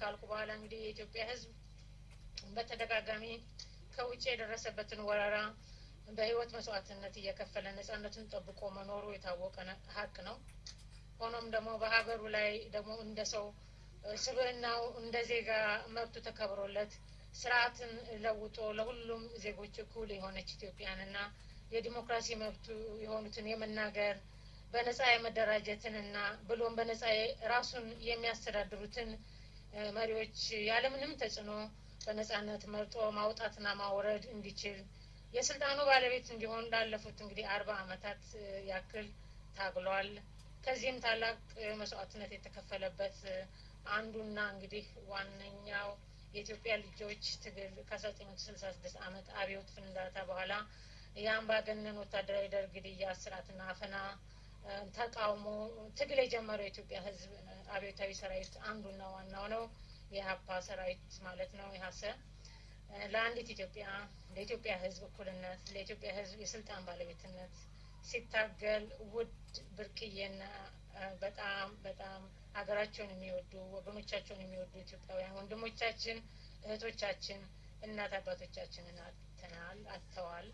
ካልኩ በኋላ እንግዲህ የኢትዮጵያ ሕዝብ በተደጋጋሚ ከውጭ የደረሰበትን ወረራ በህይወት መስዋዕትነት እየከፈለ ነጻነቱን ጠብቆ መኖሩ የታወቀ ሀቅ ነው። ሆኖም ደግሞ በሀገሩ ላይ ደግሞ እንደ ሰው ስብዕናው እንደ ዜጋ መብቱ ተከብሮለት ስርዓትን ለውጦ ለሁሉም ዜጎች እኩል የሆነች ኢትዮጵያንና የዲሞክራሲ መብቱ የሆኑትን የመናገር በነጻ የመደራጀትንና ብሎም በነጻ ራሱን የሚያስተዳድሩትን መሪዎች ያለምንም ተጽዕኖ በነጻነት መርጦ ማውጣትና ማውረድ እንዲችል የስልጣኑ ባለቤት እንዲሆን ላለፉት እንግዲህ አርባ አመታት ያክል ታግሏል። ከዚህም ታላቅ መስዋዕትነት የተከፈለበት አንዱና እንግዲህ ዋነኛው የኢትዮጵያ ልጆች ትግል ከአስራ ዘጠኝ መቶ ስልሳ ስድስት አመት አብዮት ፍንዳታ በኋላ የአምባገነን ወታደራዊ ደርግ ግድያ፣ እስራትና አፈና ተቃውሞ ትግል የጀመረው የኢትዮጵያ ሕዝብ አብዮታዊ ሰራዊት አንዱና ዋናው ነው። የሀፓ ሰራዊት ማለት ነው። የሀሰ ለአንዲት ኢትዮጵያ ለኢትዮጵያ ሕዝብ እኩልነት ለኢትዮጵያ ሕዝብ የስልጣን ባለቤትነት ሲታገል ውድ ብርቅዬና በጣም በጣም ሀገራቸውን የሚወዱ ወገኖቻቸውን የሚወዱ ኢትዮጵያውያን ወንድሞቻችን እህቶቻችን እናት አባቶቻችንን አጥተናል አጥተዋል።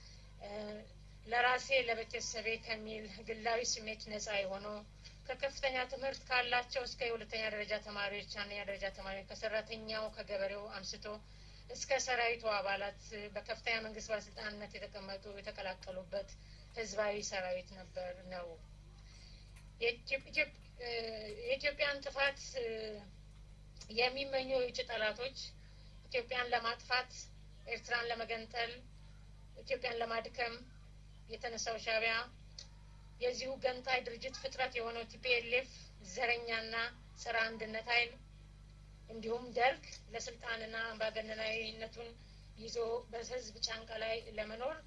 ለራሴ ለቤተሰቤ ከሚል ግላዊ ስሜት ነጻ የሆነው ከከፍተኛ ትምህርት ካላቸው እስከ የሁለተኛ ደረጃ ተማሪዎች አንደኛ ደረጃ ተማሪዎች ከሰራተኛው ከገበሬው አንስቶ እስከ ሰራዊቱ አባላት በከፍተኛ መንግስት ባለስልጣንነት የተቀመጡ የተቀላቀሉበት ህዝባዊ ሰራዊት ነበር ነው። የኢትዮጵያን ጥፋት የሚመኙ የውጭ ጠላቶች ኢትዮጵያን ለማጥፋት ኤርትራን ለመገንጠል ኢትዮጵያን ለማድከም የተነሳው ሻዕቢያ የዚሁ ገንጣይ ድርጅት ፍጥረት የሆነው ቲፒኤልኤፍ ዘረኛና ጸረ አንድነት ኃይል እንዲሁም ደርግ ለስልጣንና አምባገነናዊነቱን ይዞ በህዝብ ጫንቃ ላይ ለመኖር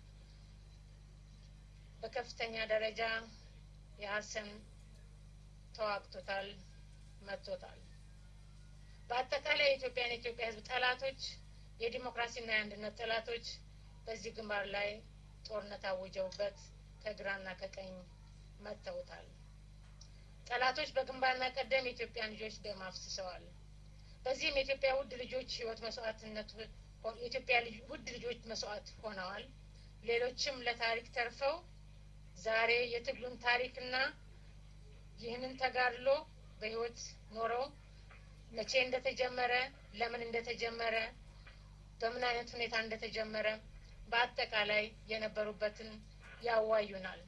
በከፍተኛ ደረጃ የሀሰን ተዋግቶታል፣ መጥቶታል። በአጠቃላይ የኢትዮጵያን የኢትዮጵያ ህዝብ ጠላቶች የዲሞክራሲና የአንድነት ጠላቶች በዚህ ግንባር ላይ ጦርነት አውጀውበት ከግራና ከቀኝ መጥተውታል። ጠላቶች በግንባርና ቀደም የኢትዮጵያን ልጆች ደም አፍስሰዋል። በዚህም የኢትዮጵያ ውድ ልጆች ህይወት መስዋዕትነት የኢትዮጵያ ውድ ልጆች መስዋዕት ሆነዋል። ሌሎችም ለታሪክ ተርፈው ዛሬ የትግሉን ታሪክና ይህንን ተጋድሎ በህይወት ኖረው መቼ እንደተጀመረ፣ ለምን እንደተጀመረ፣ በምን አይነት ሁኔታ እንደተጀመረ በአጠቃላይ የነበሩበትን ያዋዩናል።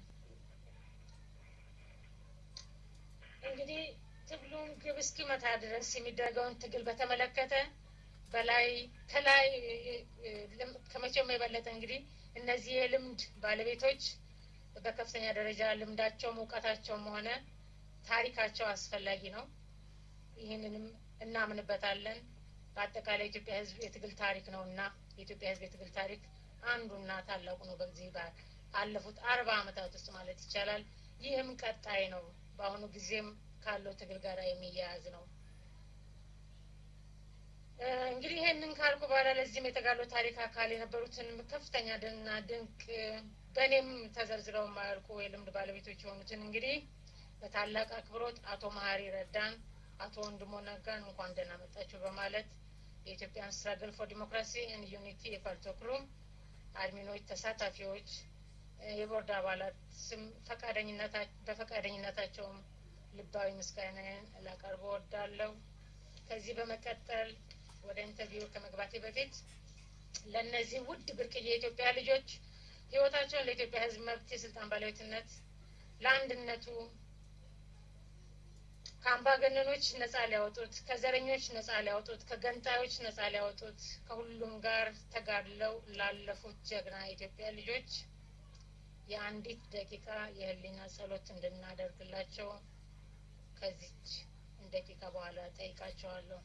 እንግዲህ ትግሉን ግብ እስኪመታ ድረስ የሚደረገውን ትግል በተመለከተ በላይ ከላይ ከመቼም የበለጠ እንግዲህ እነዚህ የልምድ ባለቤቶች በከፍተኛ ደረጃ ልምዳቸውም እውቀታቸውም ሆነ ታሪካቸው አስፈላጊ ነው። ይህንንም እናምንበታለን። በአጠቃላይ የኢትዮጵያ ሕዝብ የትግል ታሪክ ነው እና የኢትዮጵያ ሕዝብ የትግል ታሪክ አንዱና ታላቁ ነው። በዚህ አለፉት አርባ ዓመታት ውስጥ ማለት ይቻላል። ይህም ቀጣይ ነው። በአሁኑ ጊዜም ካለው ትግል ጋር የሚያያዝ ነው። እንግዲህ ይህንን ካልኩ በኋላ ለዚህም የተጋድሎ ታሪክ አካል የነበሩትን ከፍተኛ ድንና ድንቅ በእኔም ተዘርዝረው የማያልቁ የልምድ ባለቤቶች የሆኑትን እንግዲህ በታላቅ አክብሮት አቶ መሀሪ ረዳን፣ አቶ ወንድሞ ነጋን እንኳን ደህና መጣችሁ በማለት የኢትዮጵያን ስትራግል ፎር ዲሞክራሲ ኤንድ ዩኒቲ የፓልቶክሩም አድሚኖች፣ ተሳታፊዎች፣ የቦርድ አባላት ስም በፈቃደኝነታቸውም ልባዊ ምስጋናዬን ላቀርብ እወዳለሁ። ከዚህ በመቀጠል ወደ ኢንተርቪው ከመግባቴ በፊት ለእነዚህ ውድ ብርቅዬ የኢትዮጵያ ልጆች ህይወታቸውን ለኢትዮጵያ ሕዝብ መብት የስልጣን ባለቤትነት ለአንድነቱ ከአምባገነኖች ነጻ ሊያወጡት፣ ከዘረኞች ነጻ ሊያወጡት፣ ከገንጣዮች ነጻ ሊያወጡት፣ ከሁሉም ጋር ተጋድለው ላለፉት ጀግና የኢትዮጵያ ልጆች የአንዲት ደቂቃ የህሊና ጸሎት እንድናደርግላቸው ከዚች ደቂቃ በኋላ ጠይቃቸዋለሁ።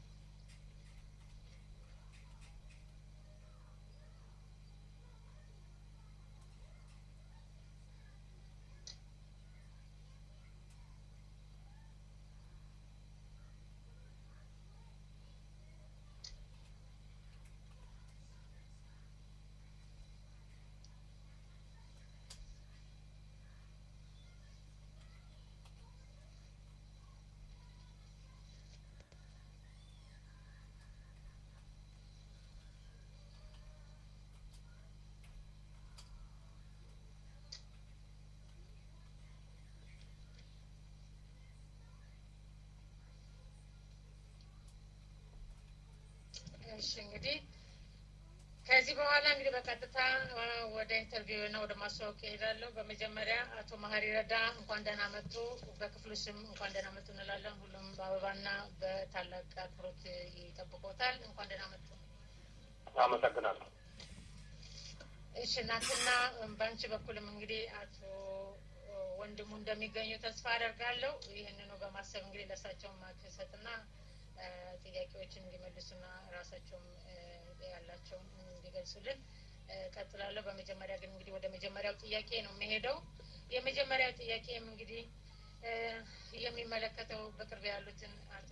እሺ እንግዲህ ከዚህ በኋላ እንግዲህ በቀጥታ ወደ ኢንተርቪው እና ወደ ማስታወቅ ይሄዳለሁ። በመጀመሪያ አቶ መሀሪ ረዳ እንኳን ደህና መጡ። በክፍሉ ስም እንኳን ደህና መጡ እንላለን። ሁሉም በአበባና በታላቅ አክብሮት ይጠብቆታል። እንኳን ደህና መጡ። አመሰግናለሁ። እሺ እናንተና በአንቺ በኩልም እንግዲህ አቶ ወንድሙ እንደሚገኙ ተስፋ አደርጋለሁ። ይህንኑ በማሰብ እንግዲህ ለእሳቸውም ማክሰትና ጥያቄዎችን እንዲመልሱና ራሳቸውም ያላቸውን እንዲገልጹልን ቀጥላለሁ። በመጀመሪያ ግን እንግዲህ ወደ መጀመሪያው ጥያቄ ነው የሚሄደው። የመጀመሪያው ጥያቄም እንግዲህ የሚመለከተው በቅርብ ያሉትን አቶ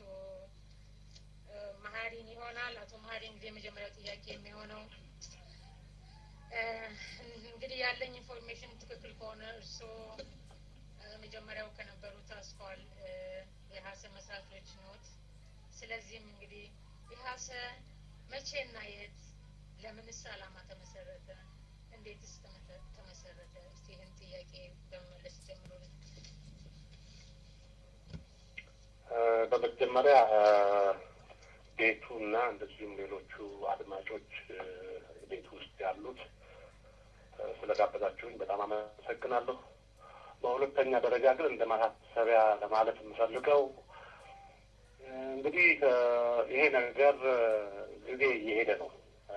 መሀሪን ይሆናል። አቶ መሀሪ እንግዲህ የመጀመሪያው ጥያቄ የሚሆነው እንግዲህ ያለኝ ኢንፎርሜሽን ትክክል ከሆነ እርስዎ መጀመሪያው ከነበሩት አስኳል የሀሰ መስራቾች ኖት። ስለዚህም እንግዲህ የሀሰ መቼና የት ለምንስ ዓላማ ተመሰረተ? እንዴትስ ተመሰረተ? እስቲ ይህን ጥያቄ በመመለስ ጀምሩልን። በመጀመሪያ ቤቱ እና እንደዚሁም ሌሎቹ አድማጮች ቤቱ ውስጥ ያሉት ስለጋበዛችሁኝ በጣም አመሰግናለሁ። በሁለተኛ ደረጃ ግን እንደ ማሳሰቢያ ለማለት የምፈልገው እንግዲህ ይሄ ነገር ጊዜ እየሄደ ነው።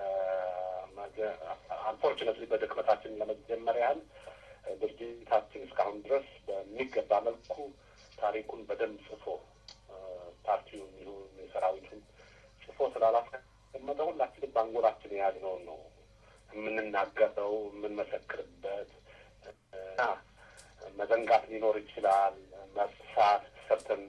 አንፎርችነትሊ በድክመታችን ለመጀመር ያህል ድርጅታችን እስካሁን ድረስ በሚገባ መልኩ ታሪኩን በደንብ ጽፎ ፓርቲውን ይሁን የሰራዊቱን ጽፎ ስላላስቀመጠ ሁላችንም በአንጎላችን የያዝነውን ነው የምንናገረው የምንመሰክርበት እና መዘንጋት ሊኖር ይችላል። መርሳት ሰርተን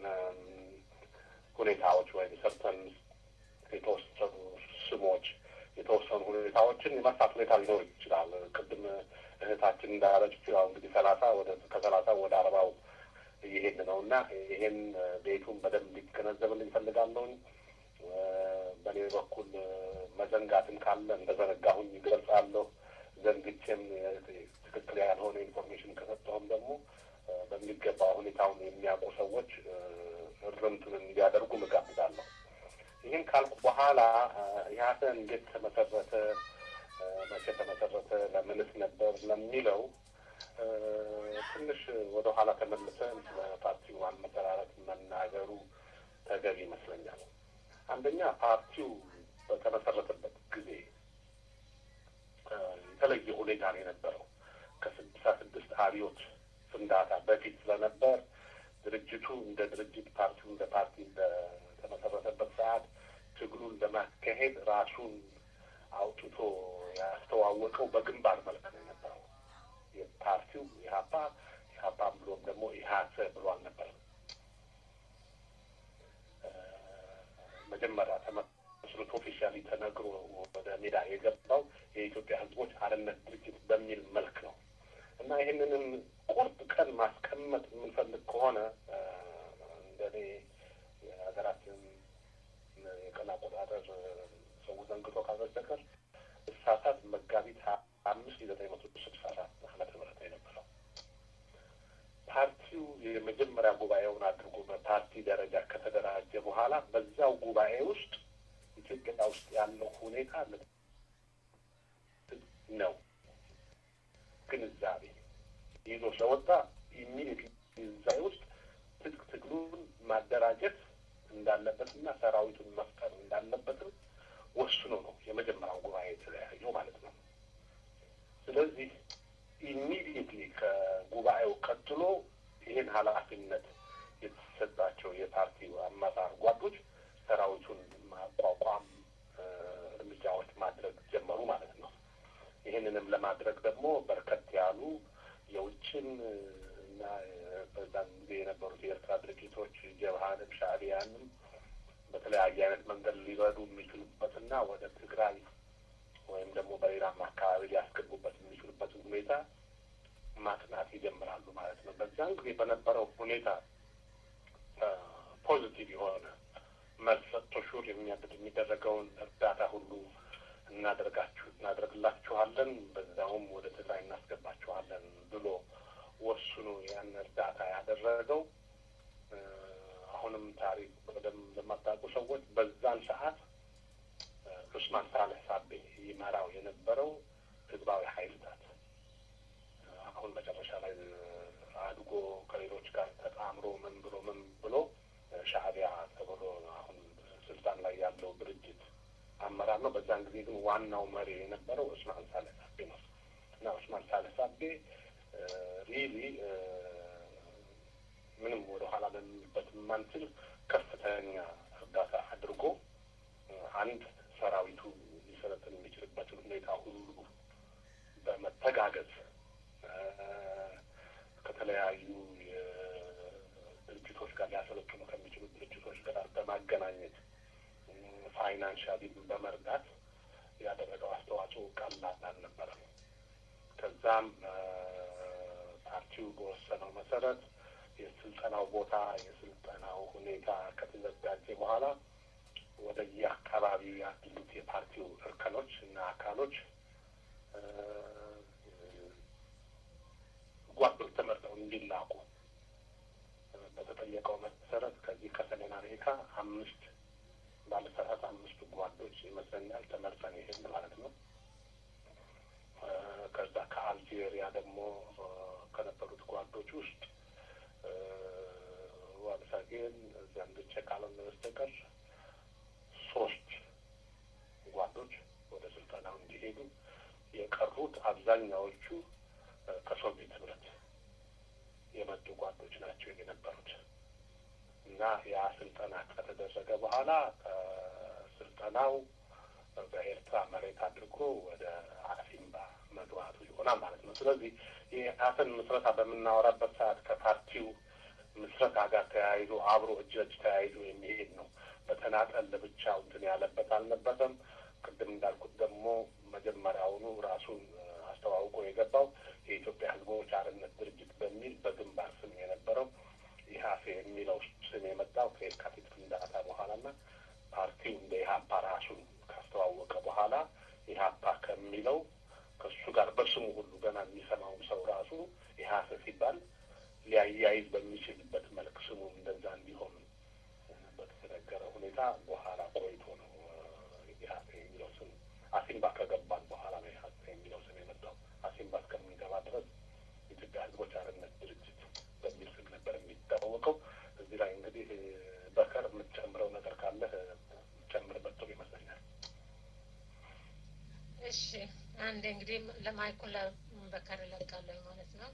ሁኔታዎች ወይም ሰርተን የተወሰኑ ስሞች የተወሰኑ ሁኔታዎችን የመርሳት ሁኔታ ሊኖር ይችላል። ቅድም እህታችን እንዳለችው ያው እንግዲህ ሰላሳ ወደ ከሰላሳ ወደ አርባው እየሄድን ነው እና ይሄን ቤቱን በደንብ ሊገነዘብልኝ እፈልጋለሁኝ። በእኔ በኩል መዘንጋትም ካለ እንደዘነጋሁኝ ይገልጻለሁ። ዘንግቼም ትክክል ያልሆነ ኢንፎርሜሽን ከሰጠሁም ደግሞ በሚገባ ሁኔታውን የሚያውቁ ሰዎች እርምቱን እንዲያደርጉ እጋብዛለሁ። ይህን ካልኩ በኋላ ኢህአሰ እንዴት ተመሰረተ፣ መቼ ተመሰረተ፣ ለምንስ ነበር ለሚለው ትንሽ ወደ ኋላ ተመልሰን ስለ ፓርቲው አመሰራረት መናገሩ ተገቢ ይመስለኛል። አንደኛ ፓርቲው በተመሰረተበት ጊዜ የተለየ ሁኔታ ነው የነበረው። ከስድሳ ስድስት አብዮት ፍንዳታ በፊት ስለነበር ድርጅቱ እንደ ድርጅት ፓርቲው እንደ ፓርቲ በተመሰረተበት ሰዓት ትግሉን ለማካሄድ ራሱን አውጥቶ ያስተዋወቀው በግንባር መልክ ነው የነበረው። የፓርቲው ኢህአፓ ኢህአፓም ብሎም ደግሞ ኢህአሰ ብሎ አልነበረም። መጀመሪያ ተመስርቶ ኦፊሻሊ ተነግሮ ወደ ሜዳ የገባው የኢትዮጵያ ሕዝቦች አርነት ድርጅት በሚል መልክ ነው እና ይህንንም ቁርጥ ቀን ማስቀመጥ የምንፈልግ ከሆነ እንደኔ የሀገራችን የቀን አቆጣጠር ሰው ዘንግቶ ካልበስተቀር እሳሳት መጋቢት አምስት ዘጠኝ መቶ ስልሳ አራት ዓመተ ምህረት የነበረው ፓርቲው የመጀመሪያ ጉባኤውን አድርጎ በፓርቲ ደረጃ ከተደራጀ በኋላ በዛው ጉባኤ ውስጥ ኢትዮጵያ ውስጥ ያለው ሁኔታ ነው ግንዛቤ ይዞ ስለወጣ ኢሚዲየት እዛ ውስጥ ትጥቅ ትግሉን ማደራጀት እንዳለበትና ሰራዊቱን መፍጠር እንዳለበትም ወስኖ ነው የመጀመሪያው ጉባኤ የተለያየው ማለት ነው። ስለዚህ ኢሚዲየትሊ ከጉባኤው ቀጥሎ ይህን ኃላፊነት የተሰጣቸው የፓርቲው አመራር ጓዶች ሰራዊቱን ማቋቋም እርምጃዎች ማድረግ ጀመሩ ማለት ነው። ይህንንም ለማድረግ ደግሞ በርከት ያሉ የውጭም እና በዛን ጊዜ የነበሩት የኤርትራ ድርጅቶች ጀብሃንም ሻዕቢያንም በተለያየ አይነት መንገድ ሊረዱ የሚችሉበትና ወደ ትግራይ ወይም ደግሞ በሌላም አካባቢ ሊያስገቡበት የሚችሉበትን ሁኔታ ማጥናት ይጀምራሉ ማለት ነው። በዛን ጊዜ በነበረው ሁኔታ ፖዚቲቭ የሆነ መልስ ሰጥቶ ሹር የሚደረገውን እርዳታ ሁሉ እናደርጋችሁ እናደርግላችኋለን፣ በዛውም ወደ ትግራይ እናስገባችኋለን ብሎ ወስኖ ያን እርዳታ ያደረገው አሁንም ታሪክ በደንብ ለማታውቁ ሰዎች በዛን ሰዓት ዑስማን ሳልህ ሳቤ ይመራው የነበረው ህዝባዊ ኃይልታት አሁን መጨረሻ ላይ አድጎ ከሌሎች ጋር ተጣምሮ ምን ብሎ ምን ብሎ ሻዕቢያ ተብሎ አሁን ስልጣን ላይ ያለው ድርጅት አመራር ነው። በዛን ጊዜ ግን ዋናው መሪ የነበረው ዑስማን ሳልህ ሳቤ ነው እና ዑስማን ሳልህ ሳቤ ሪሊ ምንም ወደ ኋላ ልንልበት የማንችል ከፍተኛ እርዳታ አድርጎ አንድ ሰራዊቱ ሊሰለጥን የሚችልበትን ሁኔታ ሁሉ በመተጋገዝ ከተለያዩ ድርጅቶች ጋር ሊያሰለጥኑ ከሚችሉ ድርጅቶች ጋር በማገናኘት ፋይናንሻሊ በመርዳት ያደረገው አስተዋጽኦ ቀላል አልነበረም። ከዛም ፓርቲው በወሰነው መሰረት የስልጠናው ቦታ የስልጠናው ሁኔታ ከተዘጋጀ በኋላ ወደ የአካባቢው ያሉት የፓርቲው እርከኖች እና አካሎች ጓዶች ተመርጠው እንዲላኩ በተጠየቀው መሰረት ከዚህ ከሰሜን አሜሪካ አምስት ባለሰራት አምስቱ ጓዶች ይመስለኛል ተመርጠን ይሄን ማለት ነው። ከዛ ከአልጄሪያ ደግሞ ከነበሩት ጓዶች ውስጥ ዋልሳጌን ዘንድቼ ካልሆነ በስተቀር ሶስት ጓዶች ወደ ስልጠናው እንዲሄዱ የቀሩት አብዛኛዎቹ ከሶቪየት ህብረት የመጡ ጓዶች ናቸው የነበሩት እና ያ ስልጠና ከተደረገ በኋላ ስልጠናው በኤርትራ መሬት አድርጎ ወደ አሲምባ መግባቱ ይሆናል ማለት ነው። ስለዚህ የኢህአሰን ምስረታ በምናወራበት ሰዓት ከፓርቲው ምስረታ ጋር ተያይዞ አብሮ እጅ ለእጅ ተያይዞ የሚሄድ ነው። በተናጠል ለብቻው እንትን ያለበት አልነበረም። ቅድም እንዳልኩት ደግሞ መጀመሪያውኑ ራሱን አስተዋውቆ የገባው የኢትዮጵያ ህዝቦች አርነት ድርጅት በሚል በግንባር ስም የነበረው ኢህአሴ የሚለው ስም የመጣው ከየካቲት ፍንዳታ በኋላና ፓርቲው እንደ ኢህአፓ ራሱን ካስተዋወቀ በኋላ ኢህአፓ ከሚለው ከእሱ ጋር በስሙ ሁሉ ገና የሚሰማውም ሰው ራሱ ኢህአሴ ሲባል ሊያያይዝ በሚችልበት መልክ ስሙ እንደዛ እንዲሆን በተነገረ ሁኔታ በኋላ ቆይቶ ነው ኢህአሴ የሚለው ስም አሲምባ ከገባን በኋላ ነው ኢህአሴ የሚለው ስም የመጣው። አሲምባ እስከምንገባ ድረስ የኢትዮጵያ ህዝቦች አርነት ድርጅት በሚል ስም ነበር የሚታወቀው። እዚህ ላይ እንግዲህ በከር የምትጨምረው ነገር ካለህ የምትጨምርበት ጥሩ ይመስለኛል። እሺ አንድ እንግዲህ ለማይኩን ለበከር እለቃለሁ ማለት ነው።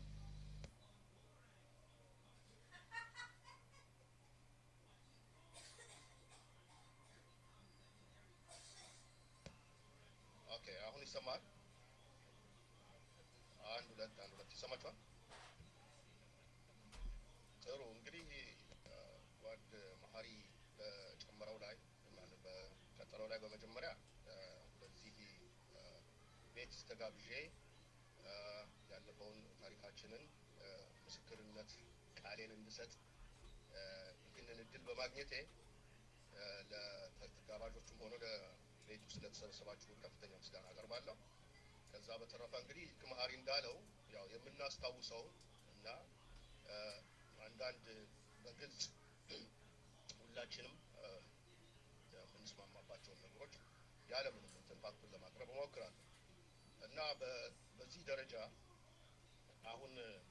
ኦኬ አሁን ይሰማል? አንድ ሁለት አንድ ሁለት ይሰማችኋል? ጥሩ እንግዲህ ጓድ መሀሪ በጨመረው ላይ ማለት በቀጠለው ላይ በመጀመሪያ በዚህ ቤት ተጋብዤ ያለፈውን ታሪካችንን ምስክርነት ቃሌን እንድሰጥ ይህንን እድል በማግኘቴ ለተጋባዦቹም ሆነ ቤት ውስጥ ለተሰበሰባችሁ ከፍተኛ ምስጋና አቀርባለሁ። ከዛ በተረፈ እንግዲህ መሀሪ እንዳለው ያው የምናስታውሰው እና አንዳንድ በግልጽ ሁላችንም የምንስማማባቸውን ነገሮች ያለምንም እንትን ፋክቱን ለማቅረብ እሞክራለሁ እና በዚህ ደረጃ አሁን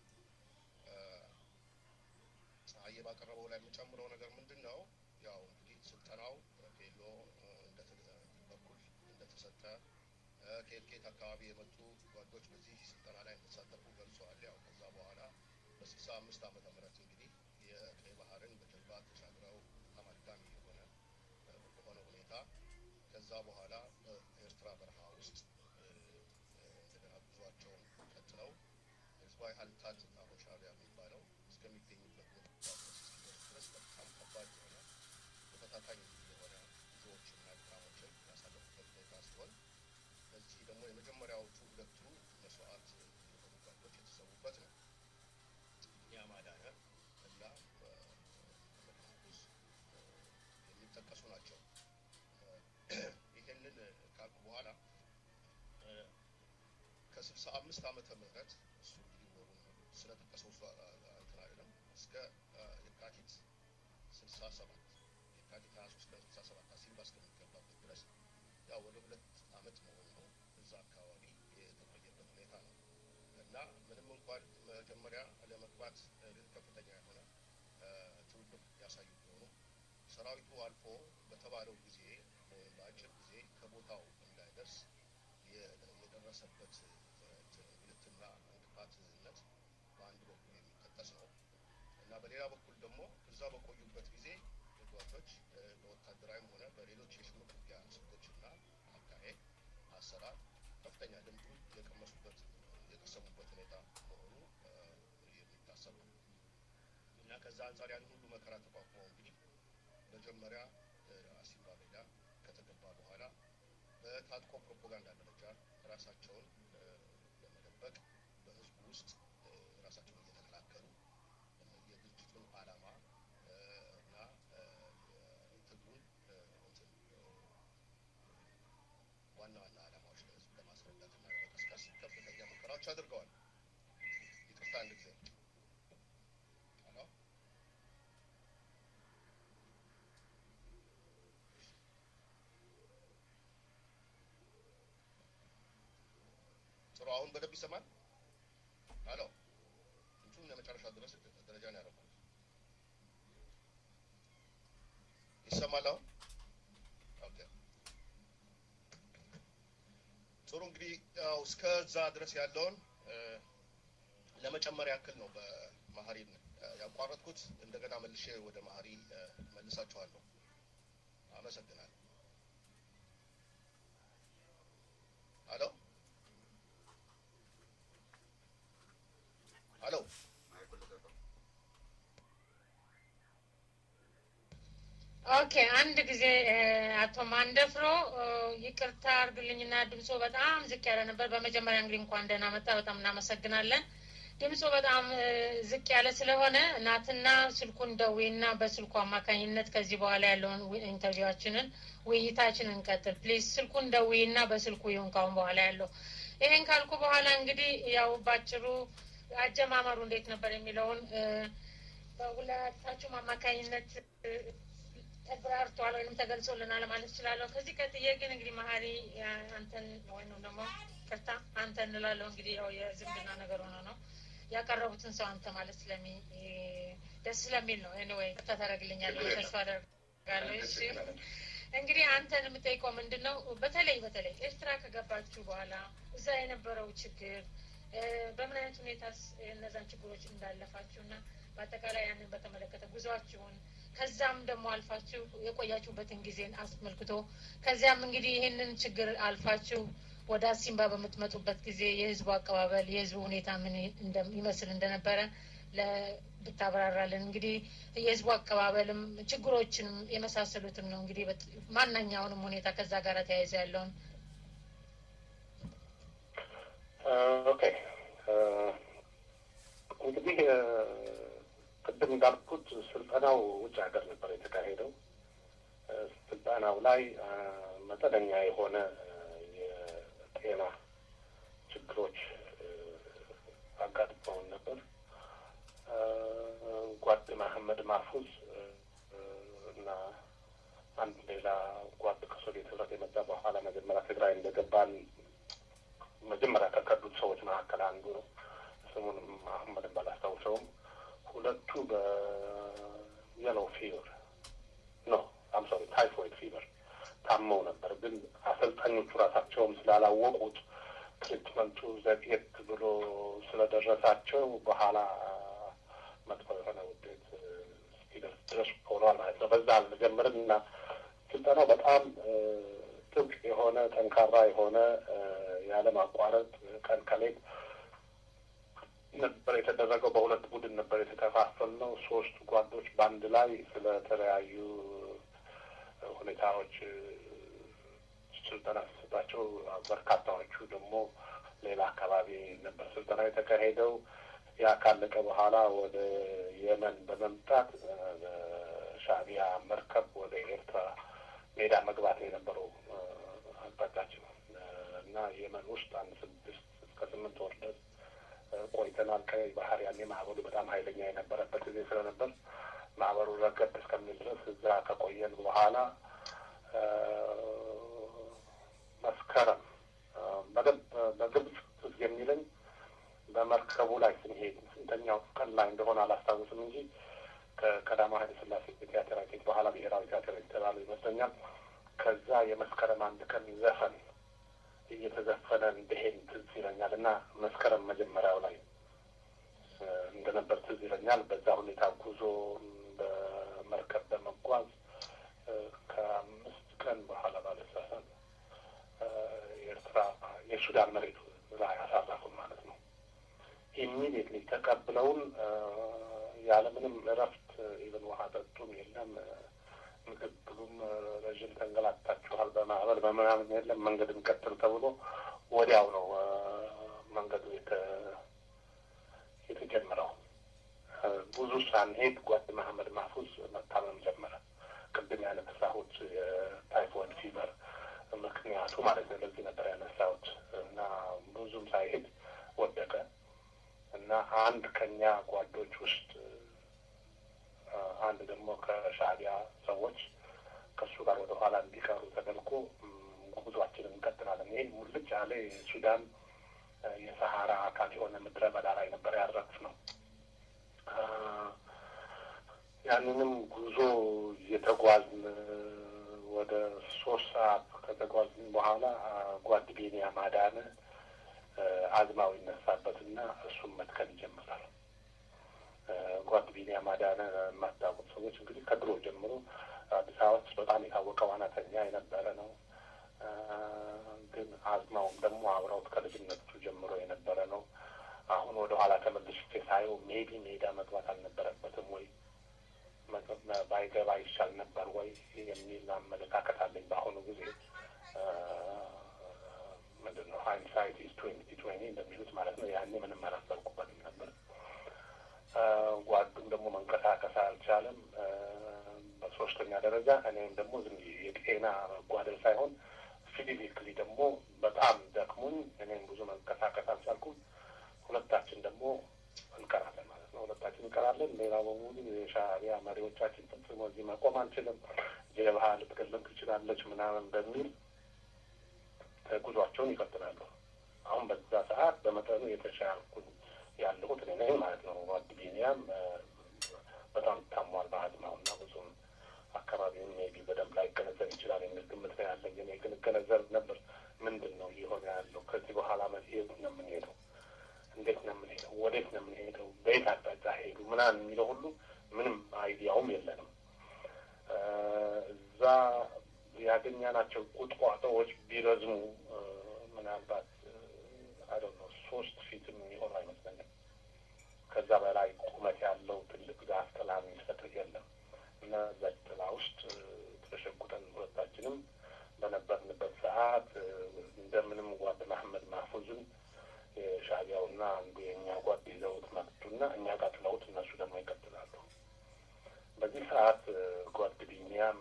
ፀሐዬ ባቀረበው ላይ የምጨምረው ነገር ምንድን ነው? ያው እንግዲህ ስልጠናው ፌሎ በኩል እንደተሰጠ ከየት ከየት አካባቢ የመጡ ጓዶች በዚህ ስልጠና ላይ እንደተሳተፉ ገልጸዋል። ያው ከዛ በኋላ በስልሳ አምስት ዓመተ ምህረት እንግዲህ የቀይ ባህርን በጀልባ ተሻግረው በጣም አድካሚ የሆነ በሆነ ሁኔታ ከዛ በኋላ በኤርትራ በረሃ ውስጥ እንደገና ጉዟቸውን ቀጥለው ህዝባዊ ሀልታት እና ሻዕቢያ የሚባለው እስከሚገኙበት ድረስ በጣም ከባድ የሆነ ተፈታታኝ የሆነ ጉዞዎችና ድካሞችን ያሳለፉበት ሁኔታ ሲሆን በዚህ ደግሞ የመጀመሪያዎቹ ሁለቱ መስዋዕት የሆኑ ጓዶች የተሰዉበት ነው። ቢኒያም አዳነ እና መድኃኒት የሚጠቀሱ ናቸው። ይህንን ካልኩ በኋላ ከስልሳ አምስት ዓመተ ምህረት እሱ እንግዲህ ወሩን ስለጠቀሰው እሱ እንትን አይደለም እስከ የካቲት ስልሳ ሰባት የካቲት ሀያ ሶስት ቀን ስልሳ ሰባት አሲምባ እስከሚገባበት ድረስ ያው ወደ ሁለት አመት መሆኑ ነው እዛ አካባቢ የተቆየበት ሁኔታ ነው እና ምንም እንኳን መጀመሪያ ለመግባት ከፍተኛ የሆነ ትብብር ያሳዩ ቢሆኑ ሰራዊቱ አልፎ በተባለው ጊዜ ወይም በአጭር ጊዜ ከቦታው እንዳይደርስ የደረሰበት እንግልትና እንቅፋትነት በአንድ በኩል የሚጠቀስ ነው እና በሌላ በኩል ደግሞ እዛ በቆዩበት ጊዜ ጓዶች በወታደራዊም ሆነ በሌሎች የሽምቅ ውጊያ ስልቶችና አካሄድ አሰራር ከፍተኛ ልምዱ የቀመሱበት የቀሰሙበት ሁኔታ መሆኑ የሚታሰብ ነው እና ከዛ አንጻር ያን ሁሉ መከራ ተቋቁመው እንግዲህ መጀመሪያ አሲምባ ሜዳ ከተገባ በኋላ በታጥቆ ፕሮፓጋንዳ ደረጃ ራሳቸውን ለመደበቅ በህዝቡ ውስጥ ራሳቸውን እየተከላከሉ የድርጅቱን ዓላማ እና ትግሉን ዋና ዋና ዓላማዎች ለህዝብ ለማስረዳት እና ለመቀስቀስ ከፍተኛ ሙከራዎች አድርገዋል። ይቅርታ አንድ ጊዜ ጥሩ። አሁን በደንብ ይሰማል? አሎ እንትኑን ለመጨረሻ ድረስ ደረጃ ነው ያደረኩት። ይሰማል አሁን? ኦኬ ጥሩ። እንግዲህ ያው እስከዛ ድረስ ያለውን ለመጨመር ያክል ነው በመሀሪን ያቋረጥኩት። እንደገና መልሼ ወደ መሀሪ መልሳችኋለሁ። አመሰግናለሁ። አሎ አሎ ኦኬ አንድ ጊዜ አቶ ማንደፍሮ ይቅርታ አርግልኝና ድምፆ በጣም ዝቅ ያለ ነበር። በመጀመሪያ እንግዲህ እንኳን ደህና መጣ፣ በጣም እናመሰግናለን። ድምፆ በጣም ዝቅ ያለ ስለሆነ ናትና ስልኩን ደዌና በስልኩ አማካኝነት ከዚህ በኋላ ያለውን ኢንተርቪዋችንን ውይይታችንን እንቀጥል ፕሊዝ። ስልኩን ደዌና በስልኩ ይሁን ካሁን በኋላ ያለው። ይሄን ካልኩ በኋላ እንግዲህ ያው ባጭሩ አጀማመሩ እንዴት ነበር የሚለውን በሁለታችሁም አማካኝነት ተብራርቷል ወይም ተገልጾልናል ማለት እችላለሁ። ከዚህ ቀጥዬ ግን እንግዲህ መሀሪ አንተን ወይም ደግሞ ቅርታ አንተ እንላለው እንግዲህ ያው የዝምድና ነገር ሆነ ነው ያቀረቡትን ሰው አንተ ማለት ስለሚ ደስ ስለሚል ነው። ኤኒዌይ ቅርታ ታደርግልኛለህ ተስፋ አደርጋለሁ። እሺ እንግዲህ አንተን የምጠይቀው ምንድን ነው በተለይ በተለይ ኤርትራ ከገባችሁ በኋላ እዛ የነበረው ችግር በምን አይነት ሁኔታ እነዛን ችግሮች እንዳለፋችሁ እና በአጠቃላይ ያንን በተመለከተ ጉዟችሁን ከዛም ደግሞ አልፋችሁ የቆያችሁበትን ጊዜን አስመልክቶ ከዚያም እንግዲህ ይህንን ችግር አልፋችሁ ወደ አሲምባ በምትመጡበት ጊዜ የህዝቡ አቀባበል የህዝቡ ሁኔታ ምን ይመስል እንደነበረ ብታብራራልን። እንግዲህ የህዝቡ አቀባበልም ችግሮችንም የመሳሰሉትም ነው እንግዲህ ማናኛውንም ሁኔታ ከዛ ጋር ተያይዘ ያለውን ኦኬ እንግዲህ ቅድም እንዳልኩት ስልጠናው ውጭ ሀገር ነበር የተካሄደው። ስልጠናው ላይ መጠነኛ የሆነ የጤና ችግሮች አጋጥመውን ነበር። ጓድ መሐመድ ማፉዝ እና አንድ ሌላ ጓድ ከሶቪየት ህብረት የመጣ በኋላ መጀመሪያ ትግራይ እንደገባን መጀመሪያ ከከዱት ሰዎች መካከል አንዱ ነው። ስሙን መሐመድን ባላስታውሰውም ሁለቱ በየሎ ፊቨር ኖ አም ሶሪ ታይፎይድ ፊቨር ታመው ነበር። ግን አሰልጣኞቹ ራሳቸውም ስላላወቁት ትሪትመንቱ ዘግየት ብሎ ስለደረሳቸው በኋላ መጥፎ የሆነ ውጤት እስኪደርስ ድረስ ሆኗል ማለት ነው። በዛ አልጀምርም እና ስልጠናው በጣም ጥብቅ የሆነ ጠንካራ የሆነ ያለማቋረጥ ቀን ከሌት ነበር የተደረገው። በሁለት ቡድን ነበር የተከፋፈል ነው። ሶስቱ ጓዶች በአንድ ላይ ስለተለያዩ ሁኔታዎች ስልጠና ሲሰጣቸው፣ በርካታዎቹ ደግሞ ሌላ አካባቢ ነበር ስልጠና የተካሄደው። ያ ካለቀ በኋላ ወደ የመን በመምጣት ሻዕቢያ መርከብ ወደ ኤርትራ ሜዳ መግባት የነበረው አቅጣጫችን እና የመን ውስጥ አንድ ስድስት እስከ ስምንት ወር ድረስ ቆይተናል። ቀይ ባህር ያኔ ማዕበሉ በጣም ኃይለኛ የነበረበት ጊዜ ስለነበር ማዕበሉ ረገብ እስከሚል ድረስ እዛ ከቆየን በኋላ መስከረም በደንብ በግብጽ ትዝ የሚለኝ በመርከቡ ላይ ስንሄድ ስንተኛው ቀን ላይ እንደሆነ አላስታውስም እንጂ ከቀዳማዊ ኃይለ ሥላሴ ቲያትር ቤት በኋላ ብሔራዊ ቲያትር የተባለ ይመስለኛል። ከዛ የመስከረም አንድ ቀን ዘፈን እየተዘፈነ እንደሄድ ትዝ ይለኛል እና መስከረም መጀመሪያው ላይ እንደነበር ትዝ ይለኛል። በዛ ሁኔታ ጉዞ በመርከብ በመጓዝ ከአምስት ቀን በኋላ ባለሳሳት ኤርትራ የሱዳን መሬት ላይ አሳረፉን ማለት ነው። ኢሚዲየትሊ ተቀብለውን ያለምንም እረፍት ኢቨን ውሃ ጠጡም የለም ምክትሉም ረዥም ተንገላታችኋል በማዕበል በምናምን የለም መንገድ እንቀጥል ተብሎ ወዲያው ነው መንገዱ የተጀመረው። ብዙ ሳንሄድ ጓድ መሀመድ ማፉዝ መታመም ጀመረ። ቅድም ያነሳሁት የታይፎይድ ፊቨር ምክንያቱ ማለት ነው። ለዚህ ነበር ያነሳሁት እና ብዙም ሳይሄድ ወደቀ እና አንድ ከኛ ጓዶች ውስጥ አንድ ደግሞ ከሻዕቢያ ሰዎች ከእሱ ጋር ወደ ኋላ እንዲቀሩ ተደርጎ ጉዟችንን እንቀጥላለን። ይህ ሙልጭ ያለ የሱዳን የሰሀራ አካል የሆነ ምድረ በዳ ላይ ነበር ያረፍ ነው። ያንንም ጉዞ እየተጓዝን ወደ ሶስት ሰዓት ከተጓዝን በኋላ ጓድ ቢኒያም አዳነ አዝማው ይነሳበትና እሱም መትከል ይጀምራል። ጓድ ቢኒያም አዳነ የማታውቁት ሰዎች እንግዲህ ከድሮ ጀምሮ አዲስ አበባ ውስጥ በጣም የታወቀ ዋናተኛ የነበረ ነው። ግን አዝማውም ደግሞ አብረውት ከልጅነቱ ጀምሮ የነበረ ነው። አሁን ወደ ኋላ ተመልሼ ሳየው ሜቢ ሜዳ መግባት አልነበረበትም ወይ ባይገባ ይሻል ነበር ወይ የሚል አመለካከት አለኝ። በአሁኑ ጊዜ ምንድን ነው ሃይንሳይት ኢዝ ትዌንቲ ትዌንቲ እንደሚሉት ማለት ነው። ያኔ ምንም አላሰብኩበትም ነበር። ጓዱም ደግሞ መንቀሳቀስ አልቻለም። በሶስተኛ ደረጃ እኔም ደግሞ ዝም የጤና ጓደል ሳይሆን ፊዚክሊ ደግሞ በጣም ደክሙኝ እኔም ብዙ መንቀሳቀስ አልቻልኩም። ሁለታችን ደግሞ እንቀራለን ማለት ነው። ሁለታችን እንቀራለን። ሌላ በሙሉ የሻዕቢያ መሪዎቻችን ፈጽሞ እዚህ መቆም አንችልም፣ ጀብሃ ልትገለም ትችላለች ምናምን በሚል ጉዟቸውን ይቀጥላሉ። አሁን በዛ ሰዓት በመጠኑ የተሻልኩኝ ያለሁት እኔ ነኝ ማለት ነው። ጓድ ቢኒያም በጣም ታሟል በአዝማው እና ብዙም አካባቢውን ሜቢ በደንብ ላይገነዘብ ይችላል የሚል ግምት ነው ያለኝ። እኔ ግን እገነዘብ ነበር ምንድን ነው እየሆነ ያለው፣ ከዚህ በኋላ መሄዱ ነው የምንሄደው፣ እንዴት ነው የምንሄደው፣ ወዴት ነው የምንሄደው፣ በየት አቅጣጫ ሄዱ ምናምን የሚለው ሁሉ ምንም አይዲያውም የለንም። እዛ ያገኛናቸው ቁጥቋጦዎች ቢረዝሙ ምናልባት አይ ነው ሶስት ፊትም የሚሆኑ አይመስለኝም። ከዛ በላይ ቁመት ያለው ትልቅ ዛፍ ጥላ የሚሰጥር የለም እና እዛች ጥላ ውስጥ ተሸጉጠን ሁለታችንም በነበርንበት ሰዓት እንደምንም ጓድ መሐመድ ማህፉዝን የሻዕቢያውና አንዱ የእኛ ጓድ ይዘውት መጡና እኛ ጋር ጥለውት እነሱ ደግሞ ይቀጥላሉ። በዚህ ሰዓት ጓድ ቢኒያም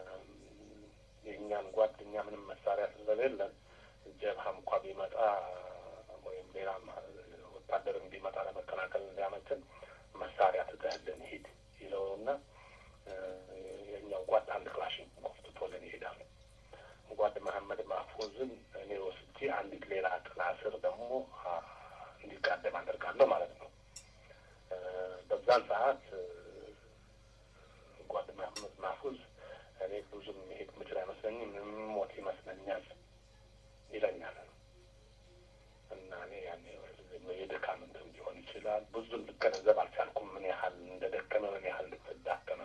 የእኛን ጓደኛ ምንም መሳሪያ ስለሌለን ጀብሃም እንኳ ቢመጣ ወይም ሌላ ወታደርም ቢመጣ ለመከላከል እንዲያመችን መሳሪያ ትተህልን ሂድ ይለውና የእኛው ጓድ አንድ ክላሽን ኮፍትቶልን ይሄዳል። ጓድ መሐመድ ማህፉዝን እኔ ወስጄ አንዲት ሌላ ጥላ ስር ደግሞ እንዲጋደም አደርጋለሁ ማለት ነው። በዛን ሰዓት ጓድ መሐመድ ማህፉዝ እኔ ብዙም መሄድ ምችል አይመስለኝም፣ ሞት ይመስለኛል ይለኛል እና እኔ ያኔ የድካም እንትን ሊሆን ይችላል ብዙም ልገነዘብ አልቻልኩም፣ ምን ያህል እንደደከመ ምን ያህል እንደተዳከመ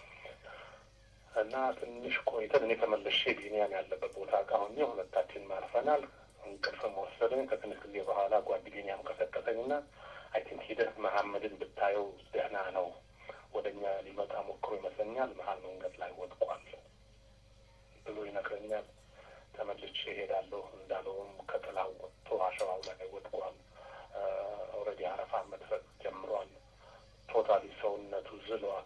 እና ትንሽ ቆይተን እኔ ተመልሼ ቢኒያም ያለበት ቦታ ጋር ሆኜ ሁለታችን ማርፈናል። እንቅልፍም ወሰድን። ከትንሽ ጊዜ በኋላ ጓድ ቢኒያም ቀሰቀሰኝና አይ ቲንክ ሂደህ መሐመድን ብታየው ደህና ነው፣ ወደ እኛ ሊመጣ ሞክሮ ይመስለኛል፣ መሀል መንገድ ላይ ወድቋል ብሎ ይነግረኛል። ተመልሼ እሄዳለሁ እንዳለውም ከጥላው ወጥቶ አሸዋው ላይ ወድቋል። ኦልሬዲ አረፋ መድረቅ ጀምሯል። ቶታሊ ሰውነቱ ዝሏል።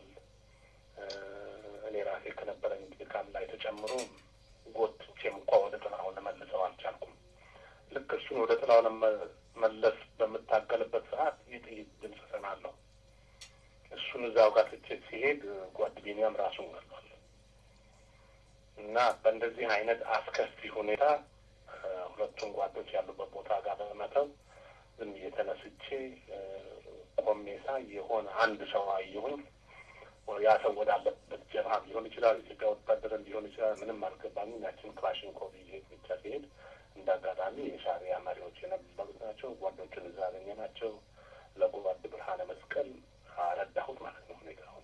እኔ ራሴ ከነበረኝ ድካም ላይ ተጨምሮ ጎትቼም እንኳ ወደ ጥላው ለመልሰው አልቻልኩም። ልክ እሱን ወደ ጥላው ለመለስ በምታገልበት ሰዓት የጥይት ድምፅ እሰማለሁ። እሱን እዛው ጋር ትቼ ሲሄድ ጓድ ቢኒያም ራሱን ገሏል። እና በእንደዚህ አይነት አስከፊ ሁኔታ ሁለቱም ጓዶች ያሉበት ቦታ ጋር በመተው ዝም ብዬ ተነስቼ ቆሜ ሳይ የሆነ አንድ ሰው አየሁኝ። ያ ሰው ወዳለበት ጀብሃ ሊሆን ይችላል፣ ኢትዮጵያ ወታደርን ሊሆን ይችላል። ምንም አልገባኝም። ያችን ክላሽንኮቭ ይዤ ብቻ ሲሄድ እንደ አጋጣሚ የሻዕቢያ መሪዎች የነበሩት ናቸው። ጓዶችን እዛ አገኘናቸው። ለጓድ ብርሃነ መስቀል አረዳሁት ማለት ነው ሁኔታውን።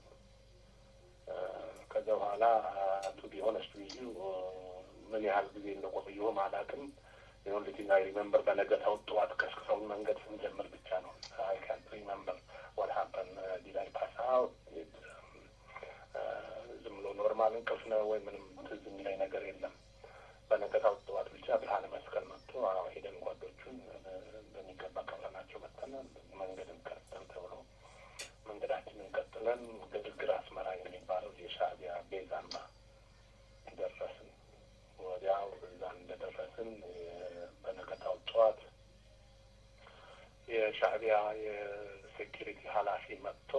ከዛ በኋላ ቱ ቢሆነስቱ ይዙ ምን ያህል ጊዜ እንደቆየሁም አላውቅም። የኦንሊቲንግ አይ ሪመምበር በነገታው ጠዋት ቀስቅሰውን መንገድ ስንጀምር ብቻ ነው። አይ ካንት ሪመምበር ዋት ሀፐን ዲላይ ፓስ አውት ዝም ብሎ ኖርማል እንቅልፍ ነው ወይ ምንም ትዝ የሚለኝ ነገር የለም። በነገታው ጠዋት ብቻ ብርሃነ መስቀል መጥቶ ሄደን ጓዶቹን በሚገባ ቀብረናቸው መጥተናል። መንገድን ቀጥል ተብሎ መንገዳችንን ቀጥለን ግድግር አስመራ የሚባለው የሻዕቢያ ቤዝ አምባ ደረስን። ወዲያው እዛ እንደደረስን በነገታው ጠዋት የሻዕቢያ የሴኪሪቲ ኃላፊ መጥቶ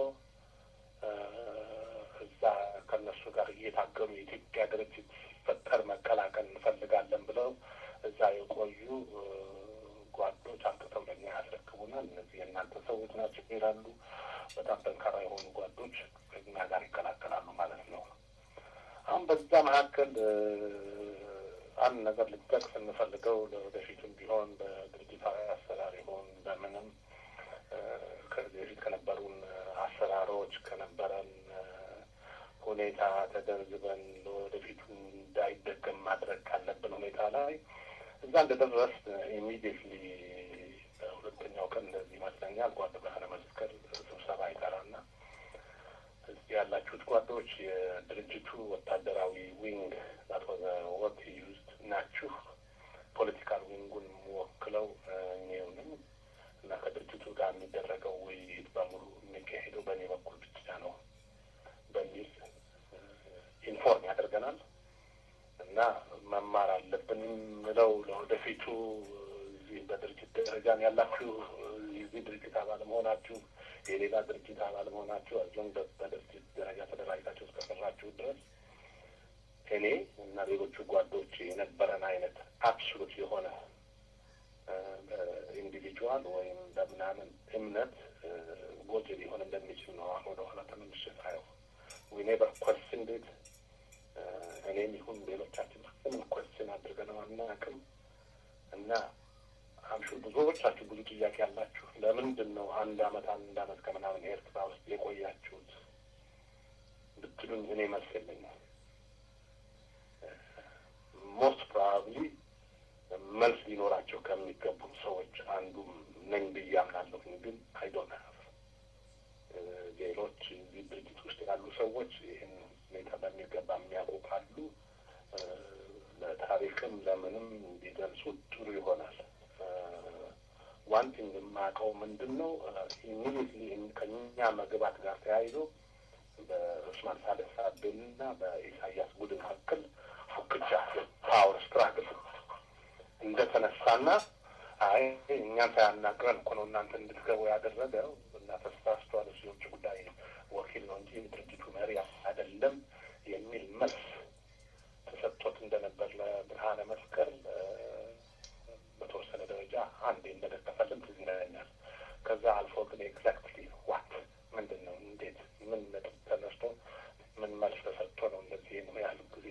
እዛ ከነሱ ጋር እየታገሉ የኢትዮጵያ ድርጅት ሲፈጠር መቀላቀል እንፈልጋለን ብለው እዛ የቆዩ ጓዶች አምጥተው ለኛ ያስረክቡናል። እነዚህ የእናንተ ሰዎች ናቸው ይላሉ። በጣም ጠንካራ የሆኑ ጓዶች ከኛ ጋር ይቀላቀላሉ ማለት ነው። አሁን በዛ መካከል አንድ ነገር ልጠቅስ እንፈልገው ለወደፊቱም ቢሆን በድርጅታዊ አሰራር ይሆን በምንም ከዚህ በፊት ከነበሩን አሰራሮች ከነበረን ሁኔታ ተገንዝበን ለወደፊቱ እንዳይደገም ማድረግ ካለብን ሁኔታ ላይ እዛ እንደደረስ ኢሚዲየትሊ በሁለተኛው ቀን እንደዚህ ይመስለኛል ጓድ ብርሃነ መስቀል ስብሰባ ይጠራና እዚህ ያላችሁት ጓዶች የድርጅቱ ወታደራዊ ዊንግ ዛት ወዘ ወርድ ዩዝድ ናችሁ። ፖለቲካል ዊንጉን ወክለው እኔው ነኝ እና ከድርጅቱ ጋር የሚደረገው ውይይት በሙሉ የሚካሄደው በእኔ በኩል ብቻ ነው በሚል ኢንፎርም ያደርገናል እና መማር አለብን ምለው ለወደፊቱ እዚህ በድርጅት ደረጃን ያላችሁ የዚህ ድርጅት አባል መሆናችሁ የሌላ ድርጅት አባል መሆናችሁ አዞን በድርጅት ደረጃ ተደራጅታችሁ እስከሰራችሁ ድረስ እኔ እና ሌሎቹ ጓዶች የነበረን አይነት አብሶሉት የሆነ ኢንዲቪጁዋል ወይም በምናምን እምነት ጎጂ ሊሆን እንደሚችል ነው። አሁን ወደ ኋላ ተመልሼ ሳየው ዊ ኔቨር ኮስችን ቤት እኔም ይሁን ሌሎቻችን ምንም ኮስችን አድርገነው አናውቅም እና አምሹ ብዙዎቻችሁ ብዙ ጥያቄ ያላችሁ ለምንድን ነው አንድ አመት አንድ አመት ከምናምን ኤርትራ ውስጥ የቆያችሁት ብትሉኝ እኔ መልስ የለኝም። ሞስት ፕሮባብሊ መልስ ሊኖራቸው ከሚገቡ ሰዎች አንዱ ነኝ ብዬ አምናለሁኝ። ግን አይዶን ሀፍ ሌሎች እዚህ ድርጅት ውስጥ ያሉ ሰዎች ይህን ሁኔታ በሚገባ የሚያውቁ ካሉ ለታሪክም ለምንም ቢገልጹ ጥሩ ይሆናል። ዋን ቲንግ የማውቀው ምንድን ነው ኢሚዲየትሊ ከኛ መግባት ጋር ተያይዞ በኡስማን ሳልህ ሳቤንና በኢሳያስ ቡድን መካከል ፉክቻ ፓወር ስትራግል እንደተነሳና አይ እኛን ሳያናግረን እኮ ነው እናንተ እንድትገቡ ያደረገው እና ተሳስቷል፣ እሱ የውጭ ጉዳይ ወኪል ነው እንጂ የድርጅቱ መሪ አይደለም የሚል መልስ ተሰጥቶት እንደነበር ለብርሃነ መስቀል በተወሰነ ደረጃ አንዴ እንደደገፈልን ትዝ ይለኛል። ከዛ አልፎ ግን ኤግዛክትሊ ዋት ምንድን ነው እንዴት ምን ነጥብ ተነስቶ ምን መልስ ተሰጥቶ ነው እንደዚህ ነው ያህል ጊዜ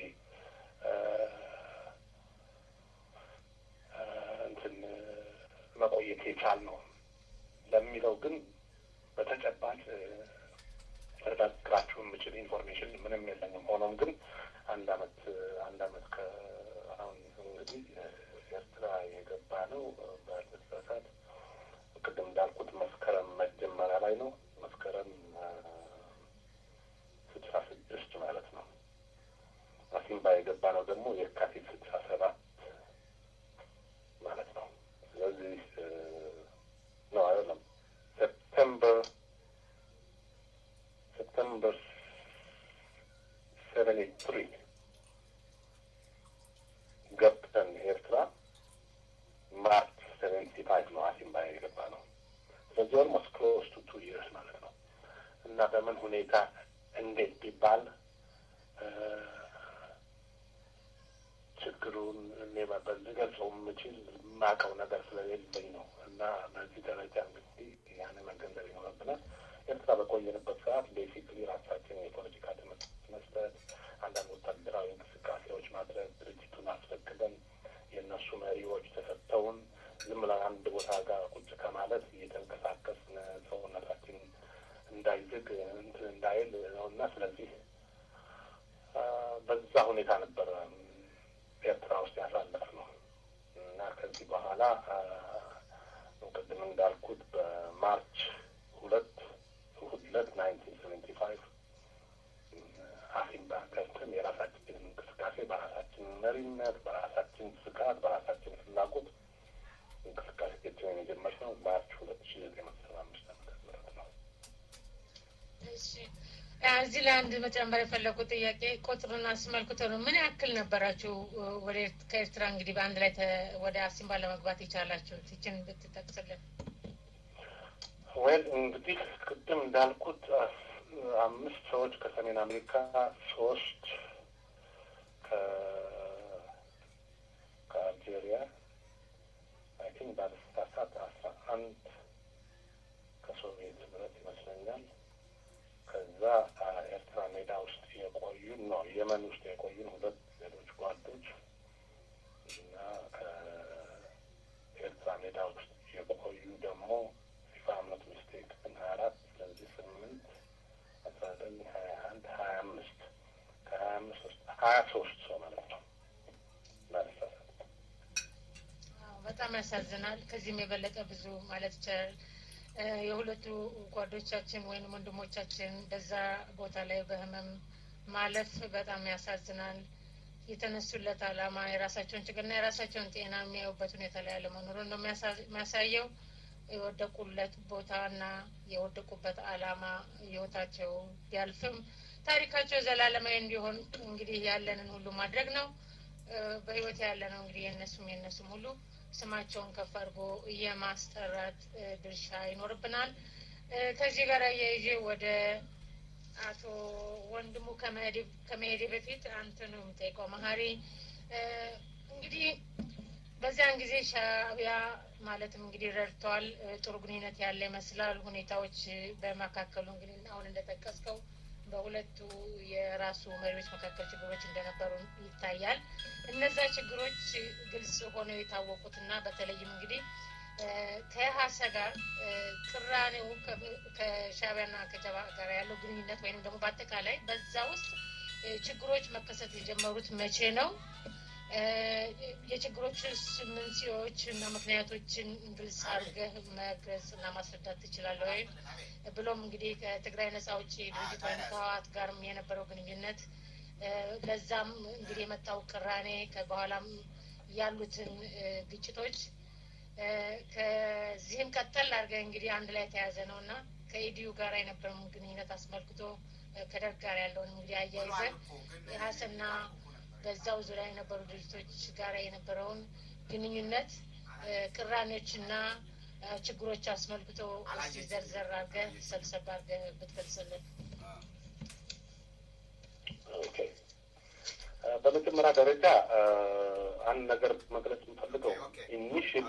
እንትን መቆየት የቻል ነው ለሚለው ግን በተጨባጭ ልነግራችሁ የምችል ኢንፎርሜሽን ምንም የለኝም። ሆኖም ግን አንድ አመት አንድ አመት ከአሁን እንግዲህ ኤርትራ የገባ ነው በልበሳት ቅድም እንዳልኩት መስከረም መጀመሪያ ላይ ነው። መስከረም ስድሳ ስድስት ማለት ነው። አሲምባ የገባ ነው ደግሞ የካቲት ስድሳ ሰባት ማለት ነው። ስለዚህ ነው አይደለም ሴፕቴምበር ሴፕቴምበር ሰቨኒ ትሪ ገብተን ኤርትራ ማርች ሰቨንቲ ፋይቭ ነው አሲምባ የገባ ነው። ስለዚህ ኦልሞስት ክሎስ ቱ ቱ ይርስ ማለት ነው እና በምን ሁኔታ እንዴት ቢባል ችግሩን እኔ በዚህ ገልጸው የምችል የማውቀው ነገር ስለሌለኝ ነው እና በዚህ ደረጃ እንግዲህ ያን መገንዘብ ይኖርብናል። ኤርትራ በቆየንበት ሰዓት ቤሲክሊ ራሳችን የፖለቲካ ትምህርት መስጠት፣ አንዳንድ ወታደራዊ እንቅስቃሴዎች ማድረግ፣ ድርጅቱን አስፈቅደን የእነሱ መሪዎች ተሰጥተውን ዝም ብለን አንድ ቦታ ጋር ቁጭ ከማለት እየተንቀሳቀስን ሰውነታችን እንዳይዝግ እንትን እንዳይል ነው እና ስለዚህ በዛ ሁኔታ ነበረ ኤርትራ ውስጥ ያሳለፍ ነው እና ከዚህ በኋላ ቅድም እንዳልኩት በማርች ሁለት እሑድ ዕለት ናይንቲን ሰቨንቲ ፋይቭ አሲምባ ገብተን የራሳችንን እንቅስቃሴ በራሳችን መሪነት፣ በራሳችን ስጋት፣ በራሳችን ፍላጎት እንቅስቃሴዎችን የጀመርነው ማርች ሁለት ሺ ዘጠኝ መቶ ሰባ አምስት ዓመተ ምህረት ነው። እሺ እዚህ ላይ አንድ መጨመር የፈለጉት ጥያቄ ቁጥሩን አስመልክቶ ነው። ምን ያክል ነበራችሁ ወደ ከኤርትራ እንግዲህ በአንድ ላይ ወደ አሲምባ ለመግባት የቻላችሁት? ይችን ብትጠቅስልን። ወይም እንግዲህ ቅድም እንዳልኩት አምስት ሰዎች ከሰሜን አሜሪካ፣ ሶስት ከአልጄሪያ አይ ቲንክ ባለስታሳት አስራ አንድ ከሶቪየት ህብረት ይመስለኛል ከዛ ኤርትራ ሜዳ ውስጥ የቆዩን ነው የመን ውስጥ የቆዩን ሁለት ሌሎች ጓዶች እና ከኤርትራ ሜዳ ውስጥ የቆዩ ደግሞ ፋምነት ሚስቴክ ሀያ አራት ስለዚህ ስምንት አስራ ዘጠኝ ሀያ አንድ ሀያ አምስት ከሀያ አምስት ውስጥ ሀያ ሶስት ሰው ማለት ነው ባለሳሳት በጣም ያሳዝናል። ከዚህም የበለጠ ብዙ ማለት ይቻላል። የሁለቱ ጓዶቻችን ወይም ወንድሞቻችን በዛ ቦታ ላይ በህመም ማለፍ በጣም ያሳዝናል። የተነሱለት ዓላማ የራሳቸውን ችግርና የራሳቸውን ጤና የሚያዩበት ሁኔታ ላይ አለመኖሩን ነው የሚያሳየው። የወደቁለት ቦታና የወደቁበት ዓላማ ህይወታቸው ቢያልፍም ታሪካቸው ዘላለማዊ እንዲሆን እንግዲህ ያለንን ሁሉ ማድረግ ነው። በህይወት ያለ ነው እንግዲህ የእነሱም የእነሱም ሁሉ ስማቸውን ከፍ አድርጎ የማስጠራት ድርሻ ይኖርብናል። ከዚህ ጋር አያይዤ ወደ አቶ ወንድሙ ከመሄዴ በፊት አንተን ነው የምጠይቀው። መሀሪ እንግዲህ በዚያን ጊዜ ሻዕቢያ ማለትም እንግዲህ ረድተዋል። ጥሩ ግንኙነት ያለ ይመስላል። ሁኔታዎች በመካከሉ እንግዲህ አሁን እንደጠቀስከው በሁለቱ የራሱ መሪዎች መካከል ችግሮች እንደነበሩ ይታያል። እነዛ ችግሮች ግልጽ ሆነው የታወቁትና በተለይም እንግዲህ ከሀሰ ጋር ቅራኔው ከሻዕቢያና ከጀባ ጋር ያለው ግንኙነት ወይም ደግሞ በአጠቃላይ በዛ ውስጥ ችግሮች መከሰት የጀመሩት መቼ ነው? የችግሮችስ መንስኤዎች እና ምክንያቶችን ግልጽ አድርገህ መግለጽ እና ማስረዳት ትችላለህ ወይ? ብሎም እንግዲህ ከትግራይ ነጻ አውጪ ድርጅት ወይም ከህወሓት ጋርም የነበረው ግንኙነት ለዛም እንግዲህ የመጣው ቅራኔ በኋላም ያሉትን ግጭቶች ከዚህም ቀጠል አድርገህ እንግዲህ አንድ ላይ የተያዘ ነው እና ከኢዲዩ ጋር የነበረውን ግንኙነት አስመልክቶ ከደርግ ጋር ያለውን እንግዲህ አያይዘህ የሀሰና በዛው ዙሪያ የነበሩ ድርጅቶች ጋር የነበረውን ግንኙነት ቅራኔዎችና ችግሮች አስመልክቶ እስቲ ዘርዘር አድርገህ ሰብሰብ አድርገህ ብትገልጽልን። ኦኬ። በመጀመሪያ ደረጃ አንድ ነገር መግለጽ የምፈልገው ኢኒሽሊ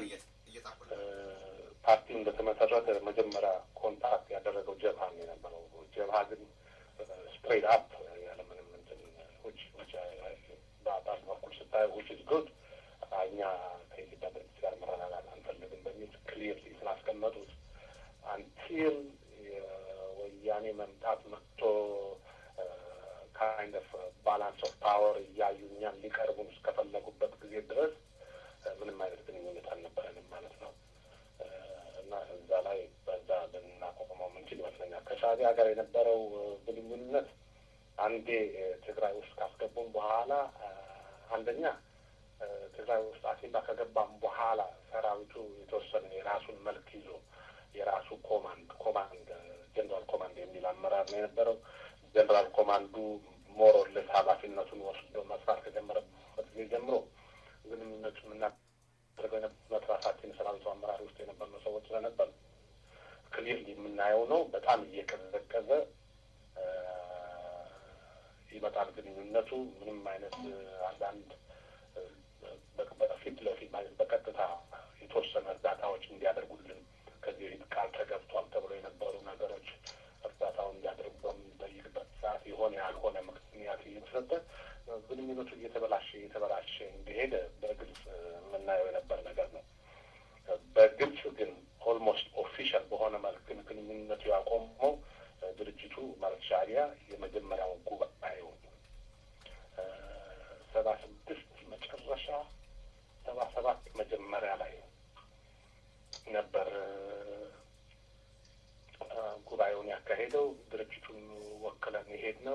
ፓርቲው እንደተመሰረተ መጀመሪያ ኮንታክት ያደረገው ጀብሃ ነው የነበረው። ጀብሃ ግን ስትሬት አፕ ያለምንም እንትን ውጭ ውጭ በአባል በኩል ስታየው ውጭ ጉድ እኛ ከኢትዮጵያ ድርጅት ጋር መረጋጋት አንፈልግም በሚል ክሊርሊ ስላስቀመጡት አንቲል የወያኔ መምጣት መጥቶ ካይንድ ኦፍ ባላንስ ኦፍ ፓወር እያዩ እኛን ሊቀርቡን እስከፈለጉበት ጊዜ ድረስ ምንም አይነት ግንኙነት አልነበረንም ማለት ነው እና እዛ ላይ በዛ ልናቆመው ምንችል ይመስለኛል። ከሻዕቢያ ጋር የነበረው ግንኙነት አንዴ ትግራይ ውስጥ ካስገቡም በኋላ አንደኛ ትግራይ ውስጥ አሲምባ ከገባም በኋላ ሰራዊቱ የተወሰነ የራሱን መልክ ይዞ የራሱ ኮማንድ ኮማንድ ጀነራል ኮማንድ የሚል አመራር ነው የነበረው። ጀነራል ኮማንዱ ሞሮልስ ኃላፊነቱን ወስዶ መስራት ከጀመረበት ጊዜ ጀምሮ ግንኙነቱ የምናደርገው የነበረት ራሳችን ሰራዊቱ አመራር ውስጥ የነበርነው ሰዎች ስለነበር ክሊርሊ የምናየው ነው። በጣም እየቀዘቀዘ ይመጣል ግንኙነቱ። ምንም አይነት አንዳንድ ፊት ለፊት ማለት በቀጥታ የተወሰነ እርዳታዎች እንዲያደርጉልን ከዚህ በፊት ቃል ተገብቷል ተብሎ የነበሩ ነገሮች እርዳታውን እንዲያደርጉ በምንጠይቅበት ሰዓት የሆነ ያልሆነ ምክንያት እየተሰጠ ግንኙነቱ እየተበላሸ እየተበላሸ እንደሄደ በግልጽ የምናየው የነበር ነገር ነው። በግልጽ ግን ኦልሞስት ኦፊሻል በሆነ መልክ ግን ግንኙነቱ ያቆመው ድርጅቱ ማለት ሻዕቢያ የመጀመሪያው ጉባኤው ሰባ ስድስት መጨረሻ ሰባ ሰባት መጀመሪያ ላይ ነበር ጉባኤውን ያካሄደው። ድርጅቱን ወክለን የሄድ ነው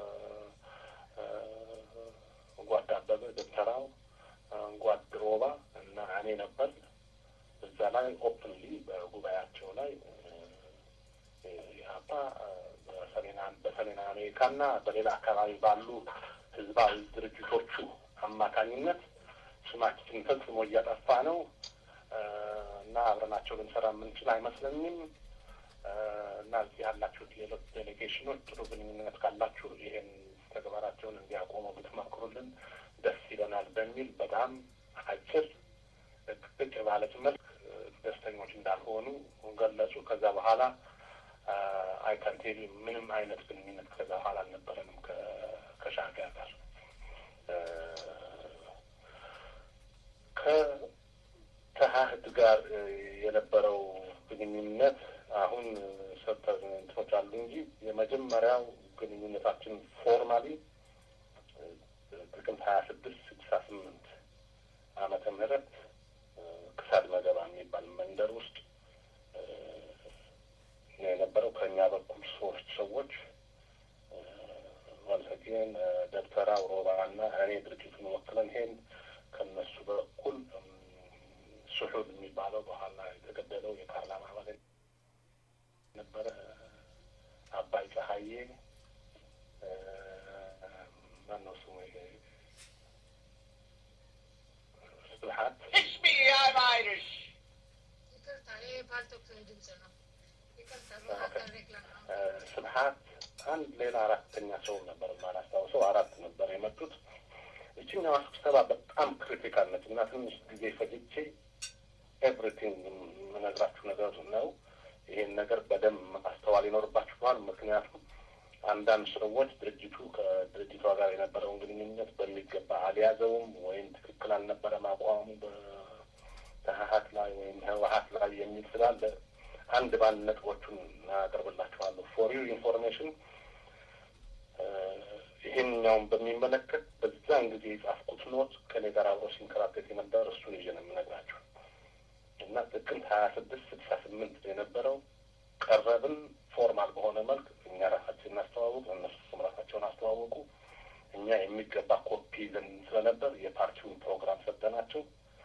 ጓድ አበበ ደብተራው፣ ጓድ ሮባ እና እኔ ነበር። እዛ ላይ ኦፕንሊ በጉባኤያቸው ላይ ኢህአፓ በሰሜን አሜሪካና በሌላ አካባቢ ባሉ ህዝባዊ ድርጅቶቹ አማካኝነት ስማችን ፈጽሞ እያጠፋ ነው እና አብረናቸው ልንሰራ የምንችል አይመስለኝም እና እዚህ ያላችሁት ሌሎች ዴሌጌሽኖች ጥሩ ግንኙነት ካላችሁ ይሄን ተግባራቸውን እንዲያቆሙ ብትመክሩልን ደስ ይለናል በሚል በጣም አጭር ቅጭ ባለች መልክ ደስተኞች እንዳልሆኑ ገለጹ። ከዛ በኋላ አይከንቴል ምንም አይነት ግንኙነት ከዛ በኋላ አልነበረንም ከሻዕቢያ ጋር። ከተሀህድ ጋር የነበረው ግንኙነት አሁን ሰተር እንትኖች አሉ እንጂ የመጀመሪያው ግንኙነታችን ፎርማሊ ጥቅምት ሀያ ስድስት ስድሳ ስምንት ዓመተ ምህረት ክሳድ መገባ የሚባል መንደር ውስጥ የነበረው ከእኛ በኩል ሶስት ሰዎች ወልሰጌን ደብተራ ሮባ እና እኔ ድርጅቱን ወክለን ሄን ከነሱ በኩል ስሑል የሚባለው በኋላ የተገደለው የፓርላማ አባል ነበረ አባይ ፀሐዬ ማነው ስሙ ስብሀት ይቅርታ ይሄ ፓልቶክ ድምጽ ነው። ይቅርታ በሀገር ሬክላም ነው። ስብሀት አንድ ሌላ አራተኛ ሰው ነበር የማላስታውሰው፣ አራት ነበር የመጡት። እችኛዋ ስብሰባ በጣም ክሪቲካል ነች እና ትንሽ ጊዜ ፈጅቼ ኤቭሪቲንግ የምነግራችሁ ነገር ነው። ይሄን ነገር በደንብ ማስተዋል ይኖርባችኋል። ምክንያቱም አንዳንድ ሰዎች ድርጅቱ ከድርጅቷ ጋር የነበረውን ግንኙነት በሚገባ አልያዘውም ወይም ትክክል አልነበረም አቋሙ በህሀት ላይ ወይም ህወሀት ላይ የሚል ስላለ አንድ ባንድ ነጥቦቹን አቀርብላችኋለሁ። ፎር ዩ ኢንፎርሜሽን ይህኛውን በሚመለከት በዛን ጊዜ የጻፍኩት ኖት ከኔ ጋር አብሮ ሲንከራተት የነበረ እሱን ይዤ ነው የምነግራችሁ እና ጥቅምት ሀያ ስድስት ስልሳ ስምንት የነበረው ቀረብን ፎርማል በሆነ መልክ እኛ ራሳችን እናስተዋውቅ፣ እነሱም ራሳቸውን አስተዋወቁ። እኛ የሚገባ ኮፒ ይዘን ስለነበር የፓርቲውን ፕሮግራም ሰጠናቸው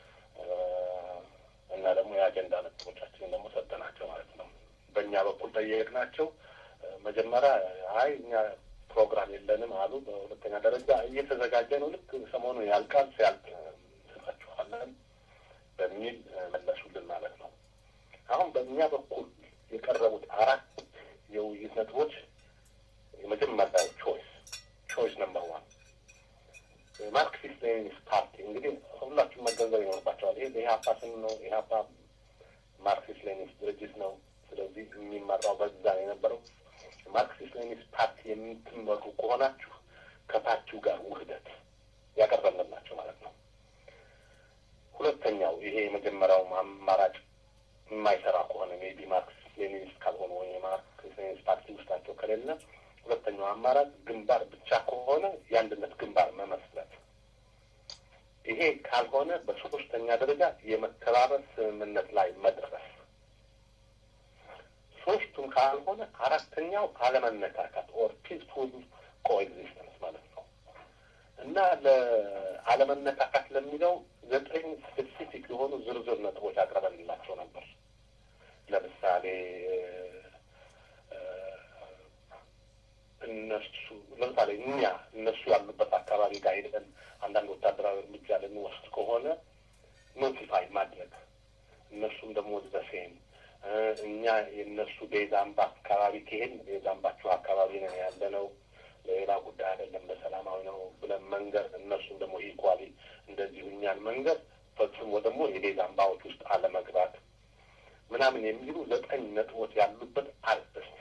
እና ደግሞ የአጀንዳ ነጥቦቻችንን ደግሞ ሰጠናቸው ማለት ነው። በእኛ በኩል ጠየቅናቸው። መጀመሪያ አይ እኛ ፕሮግራም የለንም አሉ። በሁለተኛ ደረጃ እየተዘጋጀ ነው፣ ልክ ሰሞኑ ያልቃል፣ ሲያልቅ እንሰጣችኋለን በሚል መለሱልን ማለት ነው። አሁን በእኛ በኩል የቀረቡት አራት የውይይት ነጥቦች የመጀመሪያው ቾይስ ቾይስ ነምበር ዋን ማርክሲስት ሌኒኒስት ፓርቲ እንግዲህ ሁላችሁም መገንዘብ ይኖርባቸዋል። ይሄ የኢህአፓ ስም ነው። ኢህአፓ ማርክሲስት ሌኒኒስት ድርጅት ነው። ስለዚህ የሚመራው በዛ ነው የነበረው። ማርክሲስት ሌኒኒስት ፓርቲ የምትመሩ ከሆናችሁ ከፓርቲው ጋር ውህደት ያቀረብንላቸው ማለት ነው። ሁለተኛው ይሄ የመጀመሪያው አማራጭ የማይሰራ ከሆነ ሜቢ ማርክሲስት ሌኒኒስት ካልሆኑ ወይ የማርክሲስት ሌኒኒስት ፓርቲ ውስጣቸው ከሌለ ሁለተኛው አማራጭ ግንባር ብቻ ከሆነ የአንድነት ግንባር መመስረት። ይሄ ካልሆነ በሶስተኛ ደረጃ የመተባበር ስምምነት ላይ መድረስ። ሶስቱም ካልሆነ አራተኛው አለመነካካት ኦር ፒስፉል ኮኤግዚስተንስ ማለት ነው እና ለአለመነካካት ለሚለው ዘጠኝ ስፔሲፊክ የሆኑ ዝርዝር ነጥቦች አቅርበንላቸው ነበር። ለምሳሌ እነሱ ለምሳሌ እኛ እነሱ ያሉበት አካባቢ ጋር ሄደን አንዳንድ ወታደራዊ እርምጃ ልንወስድ ከሆነ ኖቲፋይ ማድረግ እነሱም ደግሞ ዘሴም እኛ የእነሱ ቤዛምባ አካባቢ ከሄድን ቤዛምባችሁ አካባቢ ነው ያለ ነው ለሌላ ጉዳይ አይደለም በሰላማዊ ነው ብለን መንገድ እነሱም ደግሞ ኢኳሊ እንደዚሁ እኛን መንገድ ፈጽሞ ደግሞ የሌላ አምባዎች ውስጥ አለመግባት ምናምን የሚሉ ዘጠኝ ነጥቦች ያሉበት አርዕስት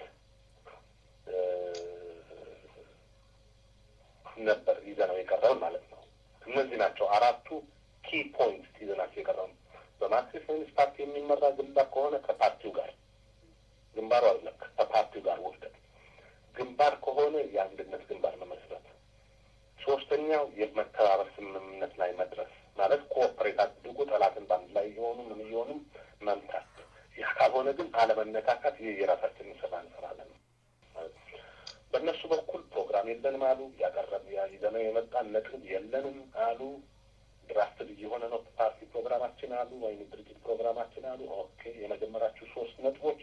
ነበር ይዘነው የቀረብን ማለት ነው። እነዚህ ናቸው አራቱ ኪ ፖይንት ይዘናቸው የቀረብን። በማርክሲስት ኮሚኒስት ፓርቲ የሚመራ ግንባር ከሆነ ከፓርቲው ጋር ግንባሩ አይደለም ከፓርቲው ጋር ውህደት፣ ግንባር ከሆነ የአንድነት ግንባር መመስረት፣ ሶስተኛው የመተባበር ስምምነት ላይ መድረስ ማለት ኮኦፐሬት አድርጎ ጠላትን በአንድ ላይ የሆኑ ምን እየሆኑም መምታት። ያ ካልሆነ ግን አለመነካካት፣ ይህ የራሳችንን ስራ እንሰራለን። በእነሱ በኩል ፕሮግራም የለንም አሉ። ያቀረብ ይዘነው የመጣን ነጥብ የለንም አሉ። ድራፍትድ እየሆነ ነው ፓርቲ ፕሮግራማችን አሉ፣ ወይም ድርጅት ፕሮግራማችን አሉ። ኦኬ የመጀመሪያችሁ ሶስት ነጥቦች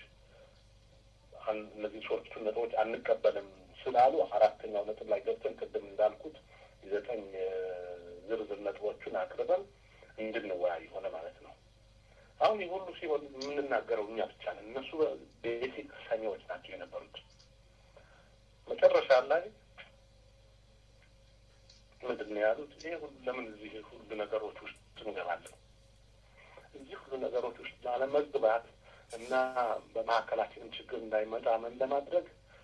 እነዚህ ሶስቱ ነጥቦች አንቀበልም ስላሉ አራተኛው ነጥብ ላይ ገብተን ቅድም እንዳልኩት ዘጠኝ ዝርዝር ነጥቦቹን አቅርበን እንድንወያይ ሆነ ማለት ነው። አሁን ይህ ሁሉ ሲሆን የምንናገረው እኛ ብቻ ነን። እነሱ ቤሲክ ሰሚዎች ናቸው የነበሩት። መጨረሻ ላይ ምንድን ነው ያሉት? ይሄ ሁሉ ለምን እዚህ ሁሉ ነገሮች ውስጥ እንገባለን? እዚህ ሁሉ ነገሮች ውስጥ ላለመግባት እና በመካከላችንም ችግር እንዳይመጣ ምን ለማድረግ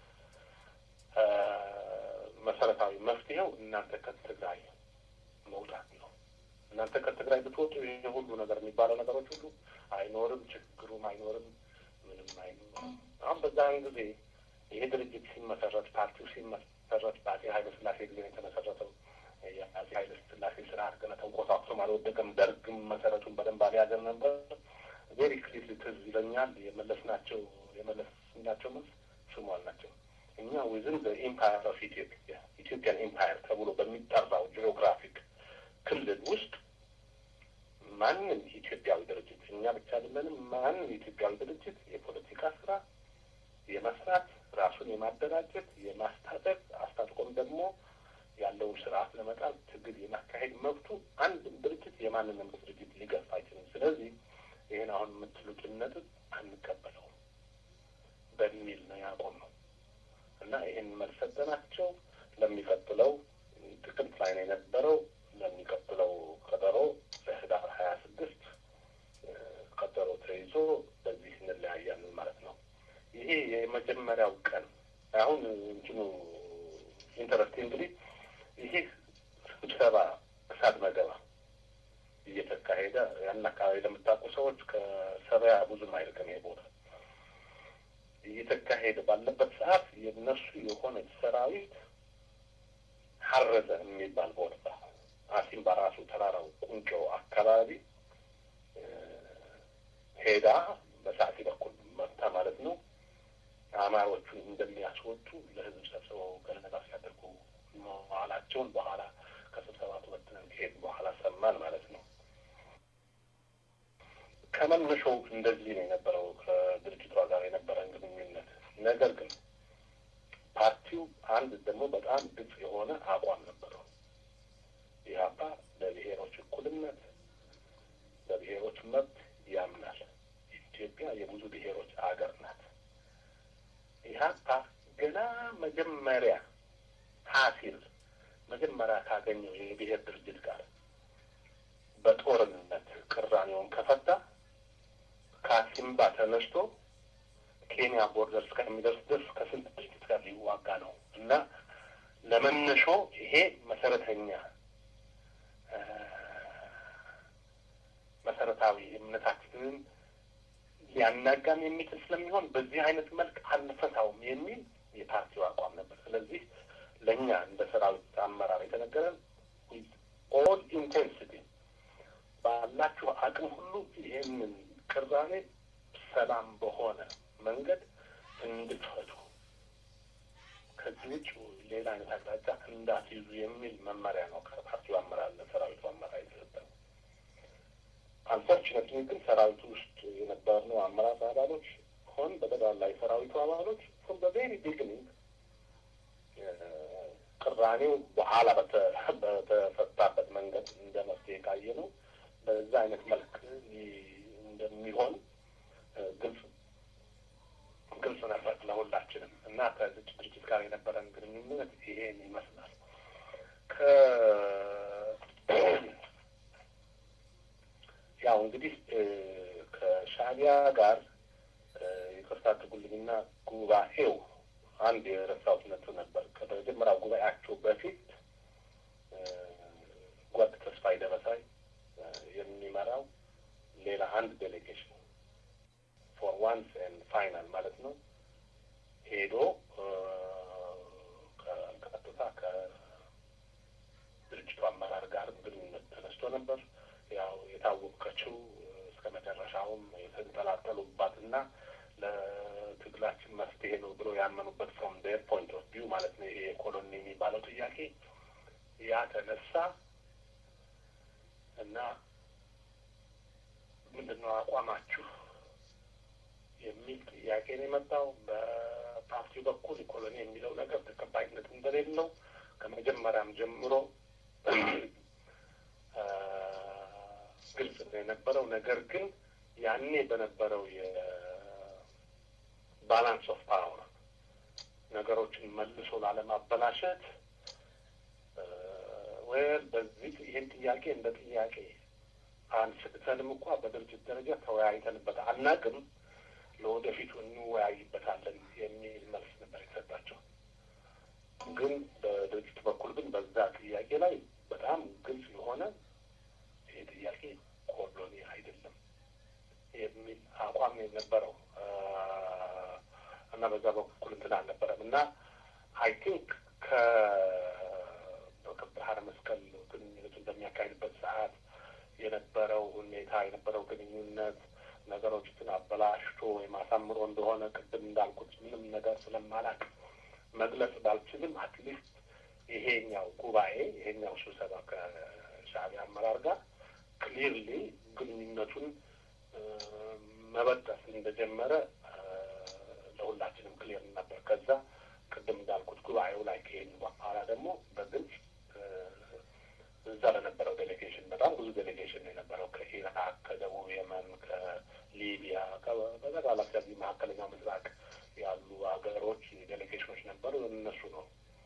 መሰረታዊ መፍትሄው እናንተ ከትግራይ መውጣት ነው። እናንተ ከትግራይ ብትወጡ ይህ ሁሉ ነገር የሚባለው ነገሮች ሁሉ አይኖርም፣ ችግሩም አይኖርም፣ ምንም አይኖርም። አሁን በዛን ጊዜ ይሄ ድርጅት ሲመሰረት ፓርቲው ሲመሰረት በአፄ ኃይለ ሥላሴ ጊዜ የተመሰረተው የአፄ ኃይለ ሥላሴ ስርዓት ገና ተንኮታኩቶም አልወደቀም። ደርግም መሰረቱን በደንብ አልያዘም ነበር። ቬሪ ክሊርሊ ትዝ ይለኛል የመለስናቸው የመለስናቸው መልስ ስሙ አልናቸው እኛ ዊዝን በኢምፓየር ኦፍ ኢትዮጵያ ኢትዮጵያን ኢምፓየር ተብሎ በሚጠራው ጂኦግራፊክ ክልል ውስጥ ማንም ኢትዮጵያዊ ድርጅት እኛ ብቻ አይደለንም። ማንም የኢትዮጵያዊ ድርጅት የፖለቲካ ስራ የመስራት ራሱን የማደራጀት የማስታጠቅ አስታጥቆም ደግሞ ያለውን ስርዓት ለመጣል ትግል የማካሄድ መብቱ አንድም ድርጅት የማንንም ድርጅት ሊገፋ አይችልም። ስለዚህ ይህን አሁን የምትሉትን ነጥብ አንቀበለውም በሚል ነው ያቆምነው እና ይህን መልስ ሰጠናቸው። ለሚቀጥለው ጥቅምት ላይ ነው የነበረው። ለሚቀጥለው ቀጠሮ ለህዳር ሀያ ስድስት ቀጠሮ ተይዞ በዚህ እንለያያለን ማለት ነው። ይሄ የመጀመሪያው ቀን አሁን እንትኑ ኢንተረስቲንግሊ ይሄ ስብሰባ እሳት መገባ እየተካሄደ ያን አካባቢ ለምታውቁ ሰዎች ከሰበያ ብዙም አይርቅም ይሄ ቦታ እየተካሄደ ባለበት ሰዓት የነሱ የሆነ ሰራዊት ሀረዘ የሚባል ቦታ አሲም በራሱ ተራራው ቁንጮ አካባቢ ሄዳ በሰዓቲ በኩል መታ ማለት ነው። አማሮቹን እንደሚያስወጡ ለህዝብ ሰብስበው ገለጻ ሲያደርጉ መዋላቸውን በኋላ ከስብሰባ ተበትነን ከሄድ በኋላ ሰማን ማለት ነው። ከመነሻው እንደዚህ ነው የነበረው ከድርጅቷ ጋር የነበረን ግንኙነት። ነገር ግን ፓርቲው አንድ ደግሞ በጣም ግልጽ የሆነ አቋም ነበረው። ኢህአፓ ለብሔሮች እኩልነት፣ ለብሔሮች መብት ያምናል። ኢትዮጵያ የብዙ ብሔሮች አገር ናት። ኢህአፓ ገና መጀመሪያ ሀሲል መጀመሪያ ካገኘው የብሔር ድርጅት ጋር በጦርነት ቅራኔውን ከፈታ ከአሲምባ ተነስቶ ኬንያ ቦርደር እስከሚደርስ ድረስ ከስንት ድርጅት ጋር ሊዋጋ ነው እና ለመነሾ ይሄ መሰረተኛ መሰረታዊ እምነታችንን ሊያናጋም የሚችል ስለሚሆን በዚህ አይነት መልክ አንፈታውም የሚል የፓርቲው አቋም ነበር። ስለዚህ ለእኛ እንደ ሰራዊት አመራር የተነገረን ኦል ኢንቴንሲቲ ባላችሁ አቅም ሁሉ ይህንን ቅራኔ ሰላም በሆነ መንገድ እንድትፈቱ ከዚህ ውጭ ሌላ አይነት አቅጣጫ እንዳትይዙ የሚል መመሪያ ነው ከፓርቲው አመራር ለሰራዊቱ አመራር የተሰጠው። አንፎርቹኔትሊ ግን ሰራዊቱ ውስጥ የነበርነው አመራር አባሎች ሆን በጠቅላላ የሰራዊቱ አባሎች ፍሮም ዘ ቬሪ ቢግኒንግ ቅራኔው በኋላ በተፈታበት መንገድ እንደ መፍትሄ ካየ ነው በዛ አይነት መልክ እንደሚሆን ግልጽ ግልጽ ነበር ለሁላችንም እና ከዚህ ድርጅት ጋር የነበረን ግንኙነት ይሄን ይመስላል። አዎ እንግዲህ ከሻዕቢያ ጋር ይቅርታ አድርጉልኝና ጉባኤው አንድ የረሳሁት ነጥብ ነበር። ከመጀመሪያው ጉባኤያቸው በፊት ጓድ ተስፋዬ ደበሳይ የሚመራው ሌላ አንድ ዴሌጌሽን ፎር ዋንስ ኤንድ ፋይናል ማለት ነው ሄዶ ቀጥታ ከድርጅቱ አመራር ጋር ግንኙነት ተነስቶ ነበር። ያው የታወቀችው እስከ መጨረሻውም የተንጠላጠሉባትና ለትግላችን መፍትሄ ነው ብሎ ያመኑበት ፍሮም ዴር ፖይንት ኦፍ ቪው ማለት ነው ይሄ የኮሎኒ የሚባለው ጥያቄ ያ ተነሳ እና ምንድን ነው አቋማችሁ የሚል ጥያቄ ነው የመጣው። በፓርቲው በኩል ኢኮሎኒ የሚለው ነገር ተቀባይነት እንደሌለው ከመጀመሪያም ጀምሮ ግልጽ ነው የነበረው። ነገር ግን ያኔ በነበረው የባላንስ ኦፍ ፓወር ነገሮችን መልሶ ላለማበላሸት ወይም በዚህ ይህን ጥያቄ እንደ ጥያቄ አንስተንም እንኳ በድርጅት ደረጃ ተወያይተንበት አናቅም፣ ለወደፊቱ እንወያይበታለን የሚል መልስ ነበር የተሰጣቸው። ግን በድርጅት በኩል ግን በዛ ጥያቄ ላይ በጣም ግልጽ የሆነ ይህ ጥያቄ ኮሎኒ አይደለም የሚል አቋም የነበረው እና በዛ በኩል እንትን አልነበረም እና አይ ቲንክ ከባህረ መስቀል ግንኙነቱን በሚያካሂድበት ሰዓት የነበረው ሁኔታ የነበረው ግንኙነት ነገሮችን አበላሽቶ ወይም አሳምሮ እንደሆነ ቅድም እንዳልኩት ምንም ነገር ስለማላቅ መግለጽ ባልችልም አትሊስት ይሄኛው ጉባኤ ይሄኛው ስብሰባ ከሻዕቢያ አመራር ጋር ክሊርሊ ግንኙነቱን መበጠስ እንደጀመረ ለሁላችንም ክሊር ነበር። ከዛ ቅድም እንዳልኩት ጉባኤው ላይ ከሄድ በኋላ ደግሞ በግልጽ እዛ ለነበረው ዴሌጌሽን በጣም ብዙ ዴሌጌሽን ነው የነበረው ከኢራቅ፣ ከደቡብ የመን፣ ከሊቢያ በጠቅላላ ከዚህ መካከለኛው ምስራቅ ያሉ ሀገሮች ዴሌጌሽኖች ነበሩ። እነሱ ነው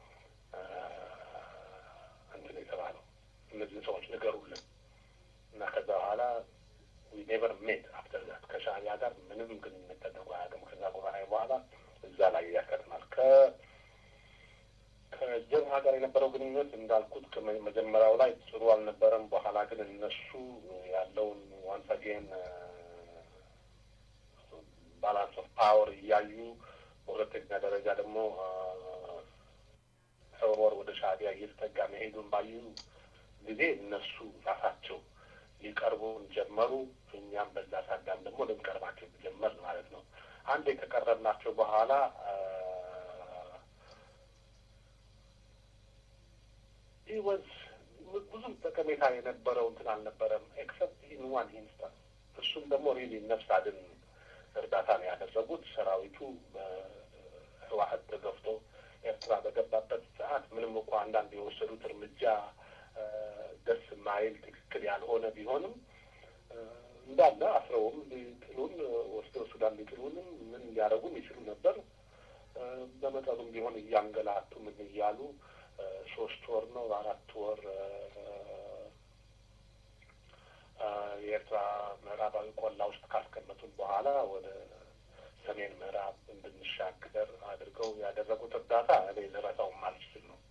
እንትን የተባለው እነዚህን ሰዎች ንገሩልን እና ከዛ በኋላ ዊ ኔቨር ሜት አፍተር ዛት ከሻዕቢያ ጋር ምንም ግንኙነት ተደርጎ አያውቅም። ከዛ ጉባኤ በኋላ እዛ ላይ ያከትማል። ከ ከጀብሃ ጋር የነበረው ግንኙነት እንዳልኩት ከመጀመሪያው ላይ ጥሩ አልነበረም። በኋላ ግን እነሱ ያለውን ዋንስ አጌን ባላንስ ኦፍ ፓወር እያዩ በሁለተኛ ደረጃ ደግሞ ህወር ወደ ሻዕቢያ እየተጠጋ መሄዱን ባዩ ጊዜ እነሱ ራሳቸው ሊቀርቡን ጀመሩ። እኛም በዛ ሳዳም ደግሞ ልንቀርባቸው ጀመር ማለት ነው። አንድ ከቀረብናቸው በኋላ ወዝ ብዙም ጠቀሜታ የነበረው እንትን አልነበረም፣ ኤክሰፕት ኢን ዋን ኢንስታንስ። እሱም ደግሞ ሪሊ ነፍስ አድን እርዳታ ነው ያደረጉት። ሰራዊቱ በህወሓት ተገፍቶ ኤርትራ በገባበት ሰዓት ምንም እንኳ አንዳንድ የወሰዱት እርምጃ ደስ ማይል ትክክል ያልሆነ ቢሆንም እንዳለ አስረውም ሊጥሉን ወስደው ሱዳን ሊጥሉንም ምን ሊያደርጉም ይችሉ ነበር። በመጠኑም ቢሆን እያንገላቱ ምን እያሉ ሶስት ወር ነው አራት ወር የኤርትራ ምዕራባዊ ቆላ ውስጥ ካስቀመጡን በኋላ ወደ ሰሜን ምዕራብ እንድንሻገር አድርገው ያደረጉት እርዳታ እኔ ልረሳውም አልችል ነው።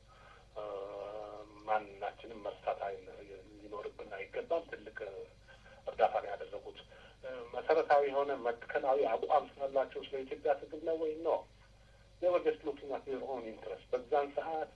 ማናችንም መርሳት ሊኖርብን አይገባም። ትልቅ እርዳታ ነው ያደረጉት። መሰረታዊ የሆነ መትከላዊ አቋም ስላላቸው ስለ ኢትዮጵያ ትግል ነው ወይ ነው ኔቨር ጀስት ሉኪንግ አት ዜር ኦን ኢንትረስት። በዛን ሰዓት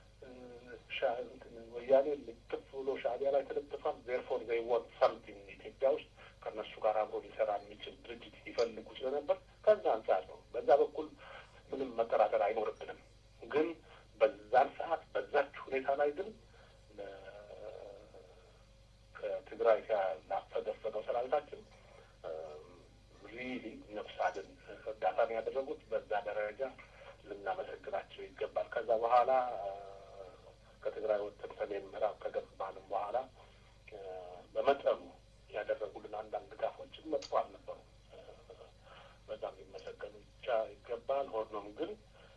ወያኔ ልጥፍ ብሎ ሻዕቢያ ላይ ተለጥፏል። ዜርፎር ዘይ ዋንት ሳምቲንግ ኢትዮጵያ ውስጥ ከእነሱ ጋር አብሮ ሊሰራ የሚችል ድርጅት ይፈልጉ ስለነበር ከዛ አንጻር ነው። በዛ በኩል ምንም መጠራጠር አይኖርብንም። ግን በዛን ሰዓት በዛች ሁኔታ ላይ ግን ከትግራይ ላፈገፈገው ሰራዊታችን ሪሊ ነፍስ አድን እርዳታ ነው ያደረጉት። በዛ ደረጃ ልናመሰግናቸው ይገባል። ከዛ በኋላ ከትግራይ ወጥተን ሰሜን ምዕራብ ከገባንም በኋላ በመጠኑ ያደረጉልን አንዳንድ ድጋፎችን መጥፎ አልነበሩ። በዛም ሊመሰገኑ ብቻ ይገባል። ሆኖም ግን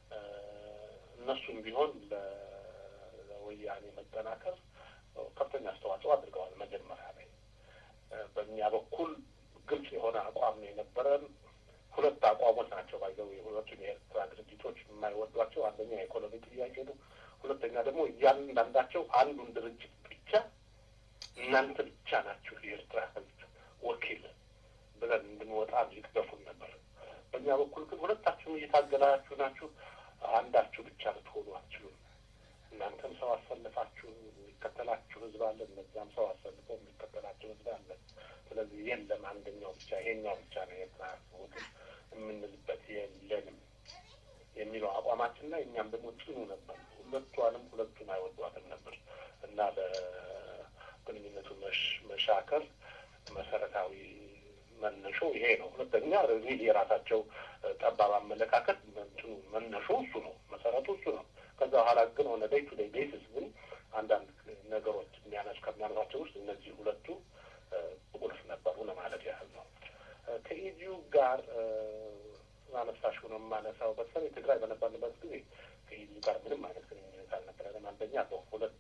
እነሱም ቢሆን ለወያኔ መጠናከር ከፍተኛ አስተዋጽኦ አድርገዋል። መጀመሪያ ላይ በእኛ በኩል ግልጽ የሆነ አቋም ነው የነበረን። ሁለት አቋሞች ናቸው ባይዘው የሁለቱን የኤርትራ ድርጅቶች የማይወዷቸው አንደኛ የኢኮኖሚ ጥያቄ ነው። ሁለተኛ ደግሞ እያንዳንዳቸው አንዱን ድርጅት ብቻ እናንተ ብቻ ናችሁ የኤርትራ ሕዝብ ወኪል ብለን እንድንወጣ ይቅደፉን ነበር። በእኛ በኩል ግን ሁለታችሁም እየታገላችሁ ናችሁ፣ አንዳችሁ ብቻ ልትሆኑ አትችሉም። እናንተም ሰው አሰልፋችሁ የሚከተላችሁ ሕዝብ አለ፣ እነዚያም ሰው አሰልፈው የሚከተላችሁ ሕዝብ አለ። ስለዚህ የለም አንደኛው ብቻ ይሄኛው ብቻ ነው የኤርትራ ወኪል የምንልበት የለንም የሚለው አቋማችን ላይ እኛም ደግሞ ጽኑ ነበር። ሁለቷንም ሁለቱን አይወዷትም ነበር እና ለግንኙነቱ መሻከር መሰረታዊ መነሾ ይሄ ነው። ሁለተኛ ሪል የራሳቸው ጠባብ አመለካከት እንትኑ መነሾ እሱ ነው፣ መሰረቱ እሱ ነው። ከዛ በኋላ ግን ሆነ ዴይ ቱ ዴይ ቤሲስ ግን አንዳንድ ነገሮች የሚያነሱ ከሚያነሷቸው ውስጥ እነዚህ ሁለቱ ቁልፍ ነበሩ ለማለት ያህል ነው። ከኢዲዩ ጋር ማነሳሽ ሆነ የማነሳው በተለይ ትግራይ በነበርንበት ጊዜ ከኢዲዩ ጋር ምንም አይነት ግንኙነት አልነበረንም። አንደኛ በሁለት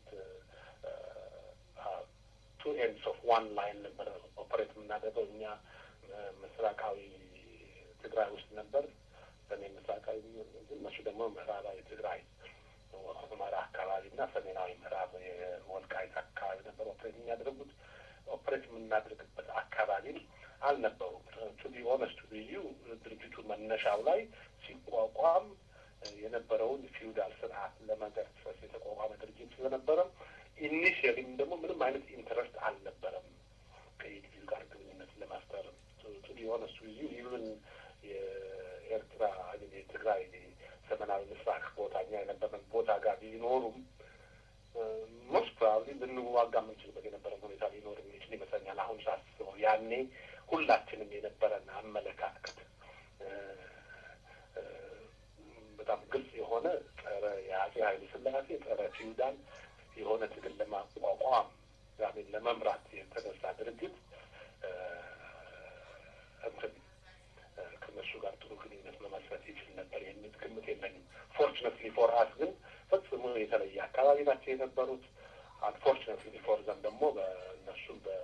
ቱ ኤንድስ ኦፍ ዋን ላይን ነበረ ኦፐሬት የምናደርገው እኛ ምስራቃዊ ትግራይ ውስጥ ነበር። በእኔ ምስራቃዊ እነሱ ደግሞ ምዕራባዊ ትግራይ ሁመራ አካባቢ እና ሰሜናዊ ምዕራብ የወልቃይት አካባቢ ነበር ኦፕሬት የሚያደርጉት። ኦፕሬት የምናደርግበት አካባቢም አልነበሩም። ቱ ቢ ኦነስት ብዩ ድርጅቱ መነሻው ላይ ሲቋቋም የነበረውን ፊውዳል ስርዓት ለመገርሰስ የተቋቋመ ድርጅት ስለነበረ ኢኒሽያሊም ደግሞ ምንም አይነት ኢንትረስት አልነበረም ከኢዲዩ ጋር ግንኙነት ለመፍጠር ቱ ቢ ኦነስት ብዩ ኢቨን የኤርትራ የትግራይ ሰሜናዊ ምስራቅ ቦታ እኛ የነበረን ቦታ ጋር ቢኖሩም ሞስት ፕሮባብሊ ልንዋጋ የምንችልበት የነበረን ሁኔታ ሊኖር የሚችል ይመስለኛል። አሁን ሳስበው ያኔ ሁላችንም የነበረን አመለካከት በጣም ግልጽ የሆነ ጸረ የአጼ ኃይለ ሥላሴ ጸረ ፊውዳል የሆነ ትግል ለማቋቋም ዛሜን ለመምራት የተነሳ ድርጅት እንትን ከነሱ ጋር ጥሩ ግንኙነት መመስረት ይችል ነበር የሚል ግምት የለኝም። ፎርችነትሊ ፎር አስ ግን ፈጽሞ የተለየ አካባቢ ናቸው የነበሩት። አንፎርችነትሊ ፎር ዘም ደግሞ በእነሱ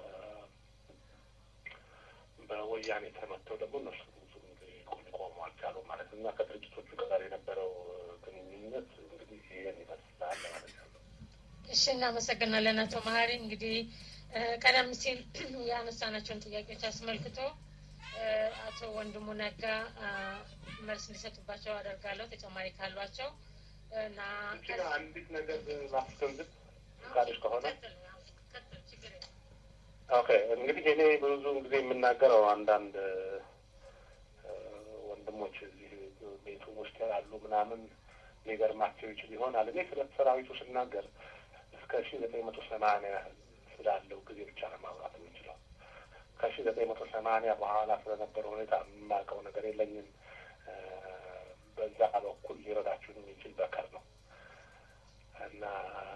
በወያኔ ተመተው ደግሞ እነሱ ሊቆሙ አልቻሉም ማለት ነው እና ከድርጅቶቹ ጋር የነበረው ግንኙነት እንግዲህ ይህን ይመስላል ማለት ነው። እሺ፣ እናመሰግናለን አቶ መሀሪ። እንግዲህ ቀደም ሲል ያነሳናቸውን ጥያቄዎች አስመልክቶ አቶ ወንድሙ ነጋ መልስ እንዲሰጡባቸው አደርጋለሁ ተጨማሪ ካሏቸው እና አንዲት ነገር ማስገንዝብ ፈቃድሽ ከሆነ ኦኬ። እንግዲህ እኔ ብዙ ጊዜ የምናገረው አንዳንድ ወንድሞች እዚህ ቤቱ ውስጥ ያሉ ምናምን ሊገርማቸው ይችል ይሆናል። እኔ ስለ ሰራዊቱ ስናገር እስከ ሺ ዘጠኝ መቶ ሰማንያ ስላለው ጊዜ ብቻ ነው ማውራት የምንችለው። ከሺ ዘጠኝ መቶ ሰማንያ በኋላ ስለነበረ ሁኔታ የማውቀው ነገር የለኝም። በዛ በኩል ሊረዳችሁን የሚችል በከር ነው እና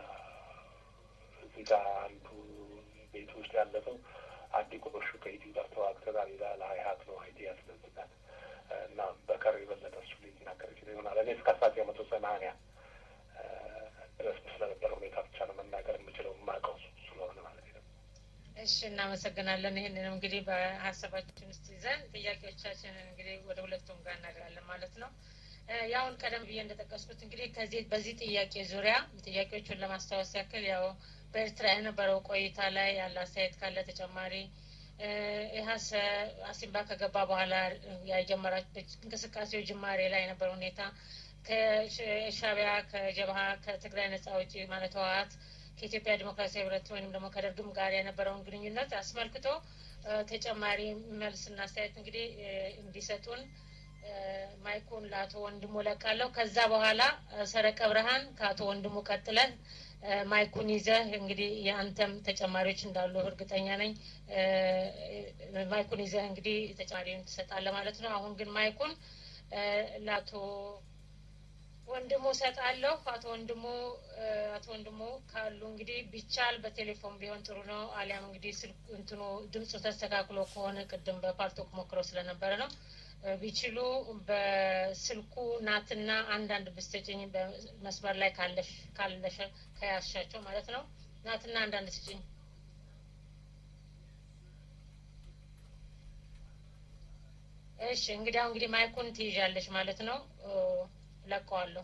እዚህ ጋር አንዱ ቤት ውስጥ ያለ ሰው አዲ ቆሹ ከኢትዮ ጋር ተዋግተናል ይላል። አይ ሀብ ነው አይዲያ ስለዝናት እና በከር የበለጠ እሱ ሊናገር ይችል ይሆናል። እኔ እስከ አስራ ዘጠኝ መቶ ሰማንያ ድረስ ስለነበረ ሁኔታ ብቻ ነው መናገር የምችለው የማውቀው ስለሆነ ማለት ነው። እሺ፣ እናመሰግናለን። ይህንንም እንግዲህ በሀሳባችን ውስጥ ይዘን ጥያቄዎቻችንን እንግዲህ ወደ ሁለቱም ጋር እናደርጋለን ማለት ነው። ያውን ቀደም ብዬ እንደጠቀስኩት እንግዲህ ከዚህ በዚህ ጥያቄ ዙሪያ ጥያቄዎቹን ለማስታወስ ያክል ያው በኤርትራ የነበረው ቆይታ ላይ ያለ አስተያየት ካለ ተጨማሪ ኢህአሰ አሲምባ ከገባ በኋላ የጀመራቸው እንቅስቃሴው ጅማሬ ላይ የነበረ ሁኔታ ከሻቢያ ከጀብሃ ከትግራይ ነጻ አውጪ ማለት ህወሀት ከኢትዮጵያ ዲሞክራሲያዊ ህብረት ወይም ደግሞ ከደርግም ጋር የነበረውን ግንኙነት አስመልክቶ ተጨማሪ መልስና አስተያየት እንግዲህ እንዲሰጡን ማይኩን ለአቶ ወንድሙ ለቃለሁ። ከዛ በኋላ ሰረቀ ብርሃን ከአቶ ወንድሙ ቀጥለን ማይኩን ይዘህ እንግዲህ የአንተም ተጨማሪዎች እንዳሉ እርግጠኛ ነኝ። ማይኩን ይዘህ እንግዲህ ተጨማሪውን ትሰጣለህ ማለት ነው። አሁን ግን ማይኩን ለአቶ ወንድሙ ሰጣለሁ። አቶ ወንድሙ አቶ ወንድሙ ካሉ እንግዲህ ቢቻል በቴሌፎን ቢሆን ጥሩ ነው። አሊያም እንግዲህ ስልክ እንትኑ ድምፁ ተስተካክሎ ከሆነ ቅድም በፓርቶክ ሞክረው ስለነበረ ነው ቢችሉ በስልኩ ናትና አንዳንድ ብስጭኝ በመስመር ላይ ካለሽ ካለሽ ከያሻቸው ማለት ነው። ናትና አንዳንድ ስጭኝ። እሺ እንግዲያው እንግዲህ ማይኩን ትይዣለሽ ማለት ነው። ለቀዋለሁ።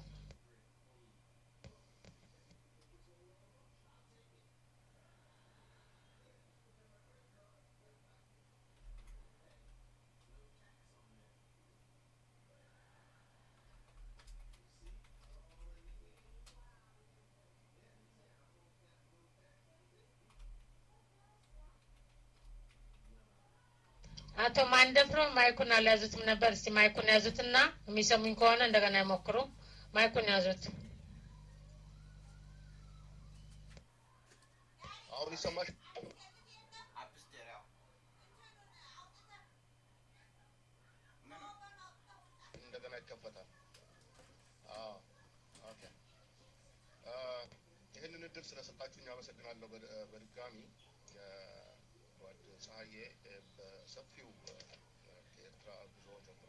አቶ ማንደፍሮ ማይኩን አልያዙትም ነበር። እስቲ ማይኩን ያዙትና የሚሰሙኝ ከሆነ እንደገና ይሞክሩ። ማይኩን ያዙት። አሁን ይሰማሽ? እንደገና ይከፈታል። አዎ ኦኬ። ይህንን እድል ስለሰጣችሁኝ አመሰግናለሁ። በድጋሚ ጓድ ፀሐዬ በሰፊው ከኤርትራ ጉዞ ጀምሮ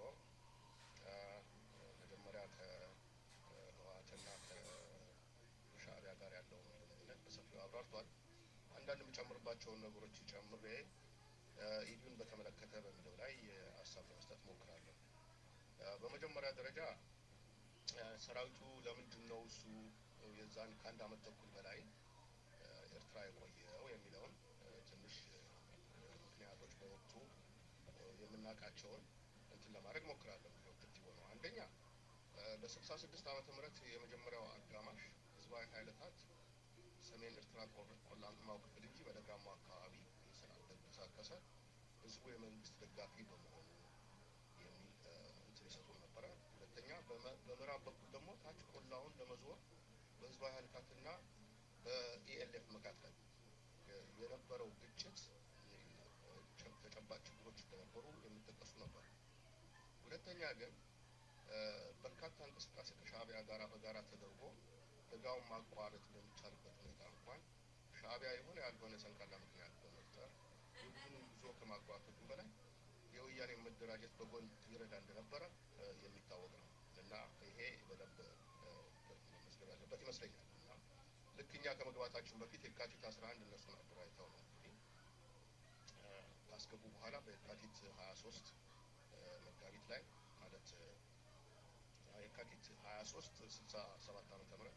መጀመሪያ ከህወሓትና ከሻዕቢያ ጋር ያለውን ግንኙነት በሰፊው አብራርቷል። አንዳንድ የምጨምርባቸውን ነገሮች ጨምሬ ኢዲዩን በተመለከተ በሚለው ላይ ሀሳብ ለመስጠት ሞክራለሁ። በመጀመሪያ ደረጃ ሰራዊቱ ለምንድን ነው እሱ የዛን ከአንድ አመት ተኩል በላይ ኤርትራ የቆየው የሚለውን ትንሽ ምክንያቶች በወቅቱ የምናውቃቸውን እንትን ለማድረግ ሞክራለሁ። ኦብጀክቲቭ ነው። አንደኛ በስልሳ ስድስት ዓመተ ምህረት የመጀመሪያው አጋማሽ ህዝባዊ ኃይለታት ሰሜን ኤርትራ ቆላማው ክፍል እንጂ በደጋማው አካባቢ ስላልተንቀሳቀሰ ህዝቡ የመንግስት ደጋፊ በመሆኑ የሚል እንትን ይሰጡ ነበረ። ሁለተኛ በምዕራብ በኩል ደግሞ ታች ቆላውን ለመዞር በህዝባዊ ኃይለታትና በኢኤልኤፍ መካከል የነበረው ግጭት ተጨባጭ ችግሮች እንደነበሩ የሚጠቀሱ ነበር። ሁለተኛ ግን በርካታ እንቅስቃሴ ከሻዕቢያ ጋር በጋራ ተደርጎ ደጋውን ማቋረጥ በሚቻልበት ሁኔታ እንኳን ሻዕቢያ የሆነ ያልሆነ ሰንካላ ምክንያት በመፍጠር ህዝቡን ጉዞ ከማጓተቱ በላይ የወያኔ መደራጀት በጎን ይረዳ እንደነበረ የሚታወቅ ነው እና ይሄ በደንብ መመዝገብ ያለበት ይመስለኛል እና ልክ እኛ ከመግባታችን በፊት የካቲት አስራ አንድ እነሱን አደራጅተው ነው እንግዲህ ካስገቡ በኋላ በየካቲት ሀያ ሶስት መጋቢት ላይ ማለት የካቲት ሀያ ሶስት ስልሳ ሰባት ዓመተ ምህረት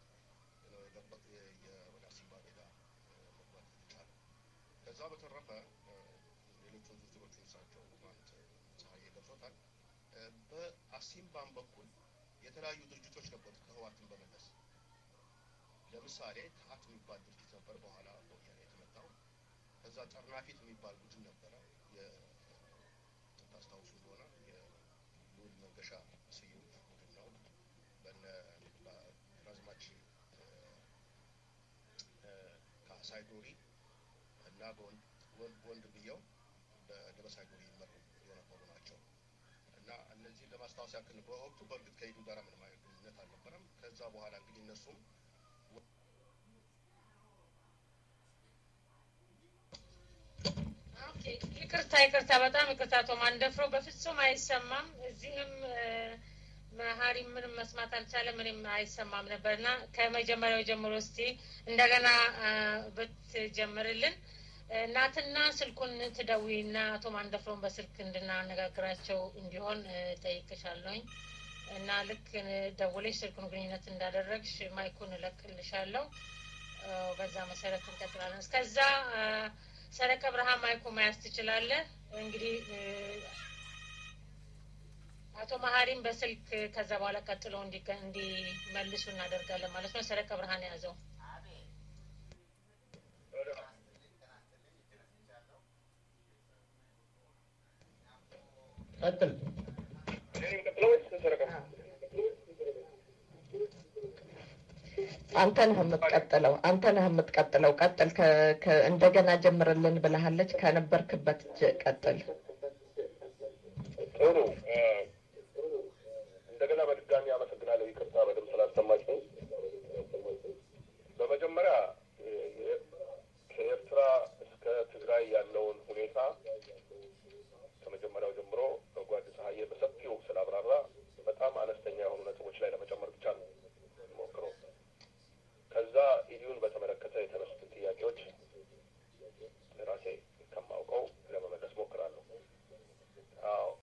ወደ አሲምባ ሜዳ መግባት የተቻለ ከዛ በተረፈ ሌሎቹን ዝርዝሮቹን እሳቸው ማለት ፀሐዬ ገልጾታል። በአሲምባም በኩል የተለያዩ ድርጅቶች ነበሩት ከህዋትን በመለስ ለምሳሌ ታሀት የሚባል ድርጅት ነበር፣ በኋላ በወያኔ የተመታው። ከዛ ጠርናፊት የሚባል ቡድን ነበረ። ታስታውሱ እንደሆነ የልዑል መንገሻ ስዩም ቡድን ነው። በነ ግራዝማች ካሳይ ዶሪ እና በወንድ ብየው በደበሳይ ዶሪ ይመሩ የነበሩ ናቸው እና እነዚህን ለማስታወስ ያክል በወቅቱ በእርግጥ ከኢዱ ጋር ምንም አይነት ግንኙነት አልነበረም። ከዛ በኋላ እንግዲህ እነሱም ይቅርታ ይቅርታ፣ በጣም ይቅርታ አቶ ማንደፍሮ፣ በፍጹም አይሰማም። እዚህም መሀሪ ምንም መስማት አልቻለም፣ ምንም አይሰማም ነበር እና ከመጀመሪያው ጀምሮ እስቲ እንደገና ብትጀምርልን እናትና ስልኩን ትደውይና አቶ ማንደፍሮን በስልክ እንድናነጋግራቸው እንዲሆን ጠይቅሻለሁኝ እና ልክ ደውለሽ ስልኩን ግንኙነት እንዳደረግሽ ማይኩን እለቅልሻለሁ። በዛ መሰረት እንቀጥላለን። እስከዛ ሰረቀ ብርሃን ማይኩ መያዝ ትችላለህ። እንግዲህ አቶ መሀሪም በስልክ ከዛ በኋላ ቀጥሎ እንዲመልሱ እናደርጋለን ማለት ነው። ሰረቀ ብርሃን የያዘው ቀጥል። አንተ ነህ የምትቀጥለው። አንተ ነህ የምትቀጥለው። ቀጥል። እንደገና ጀምርልን ብለሃለች። ከነበርክበት ቀጥል።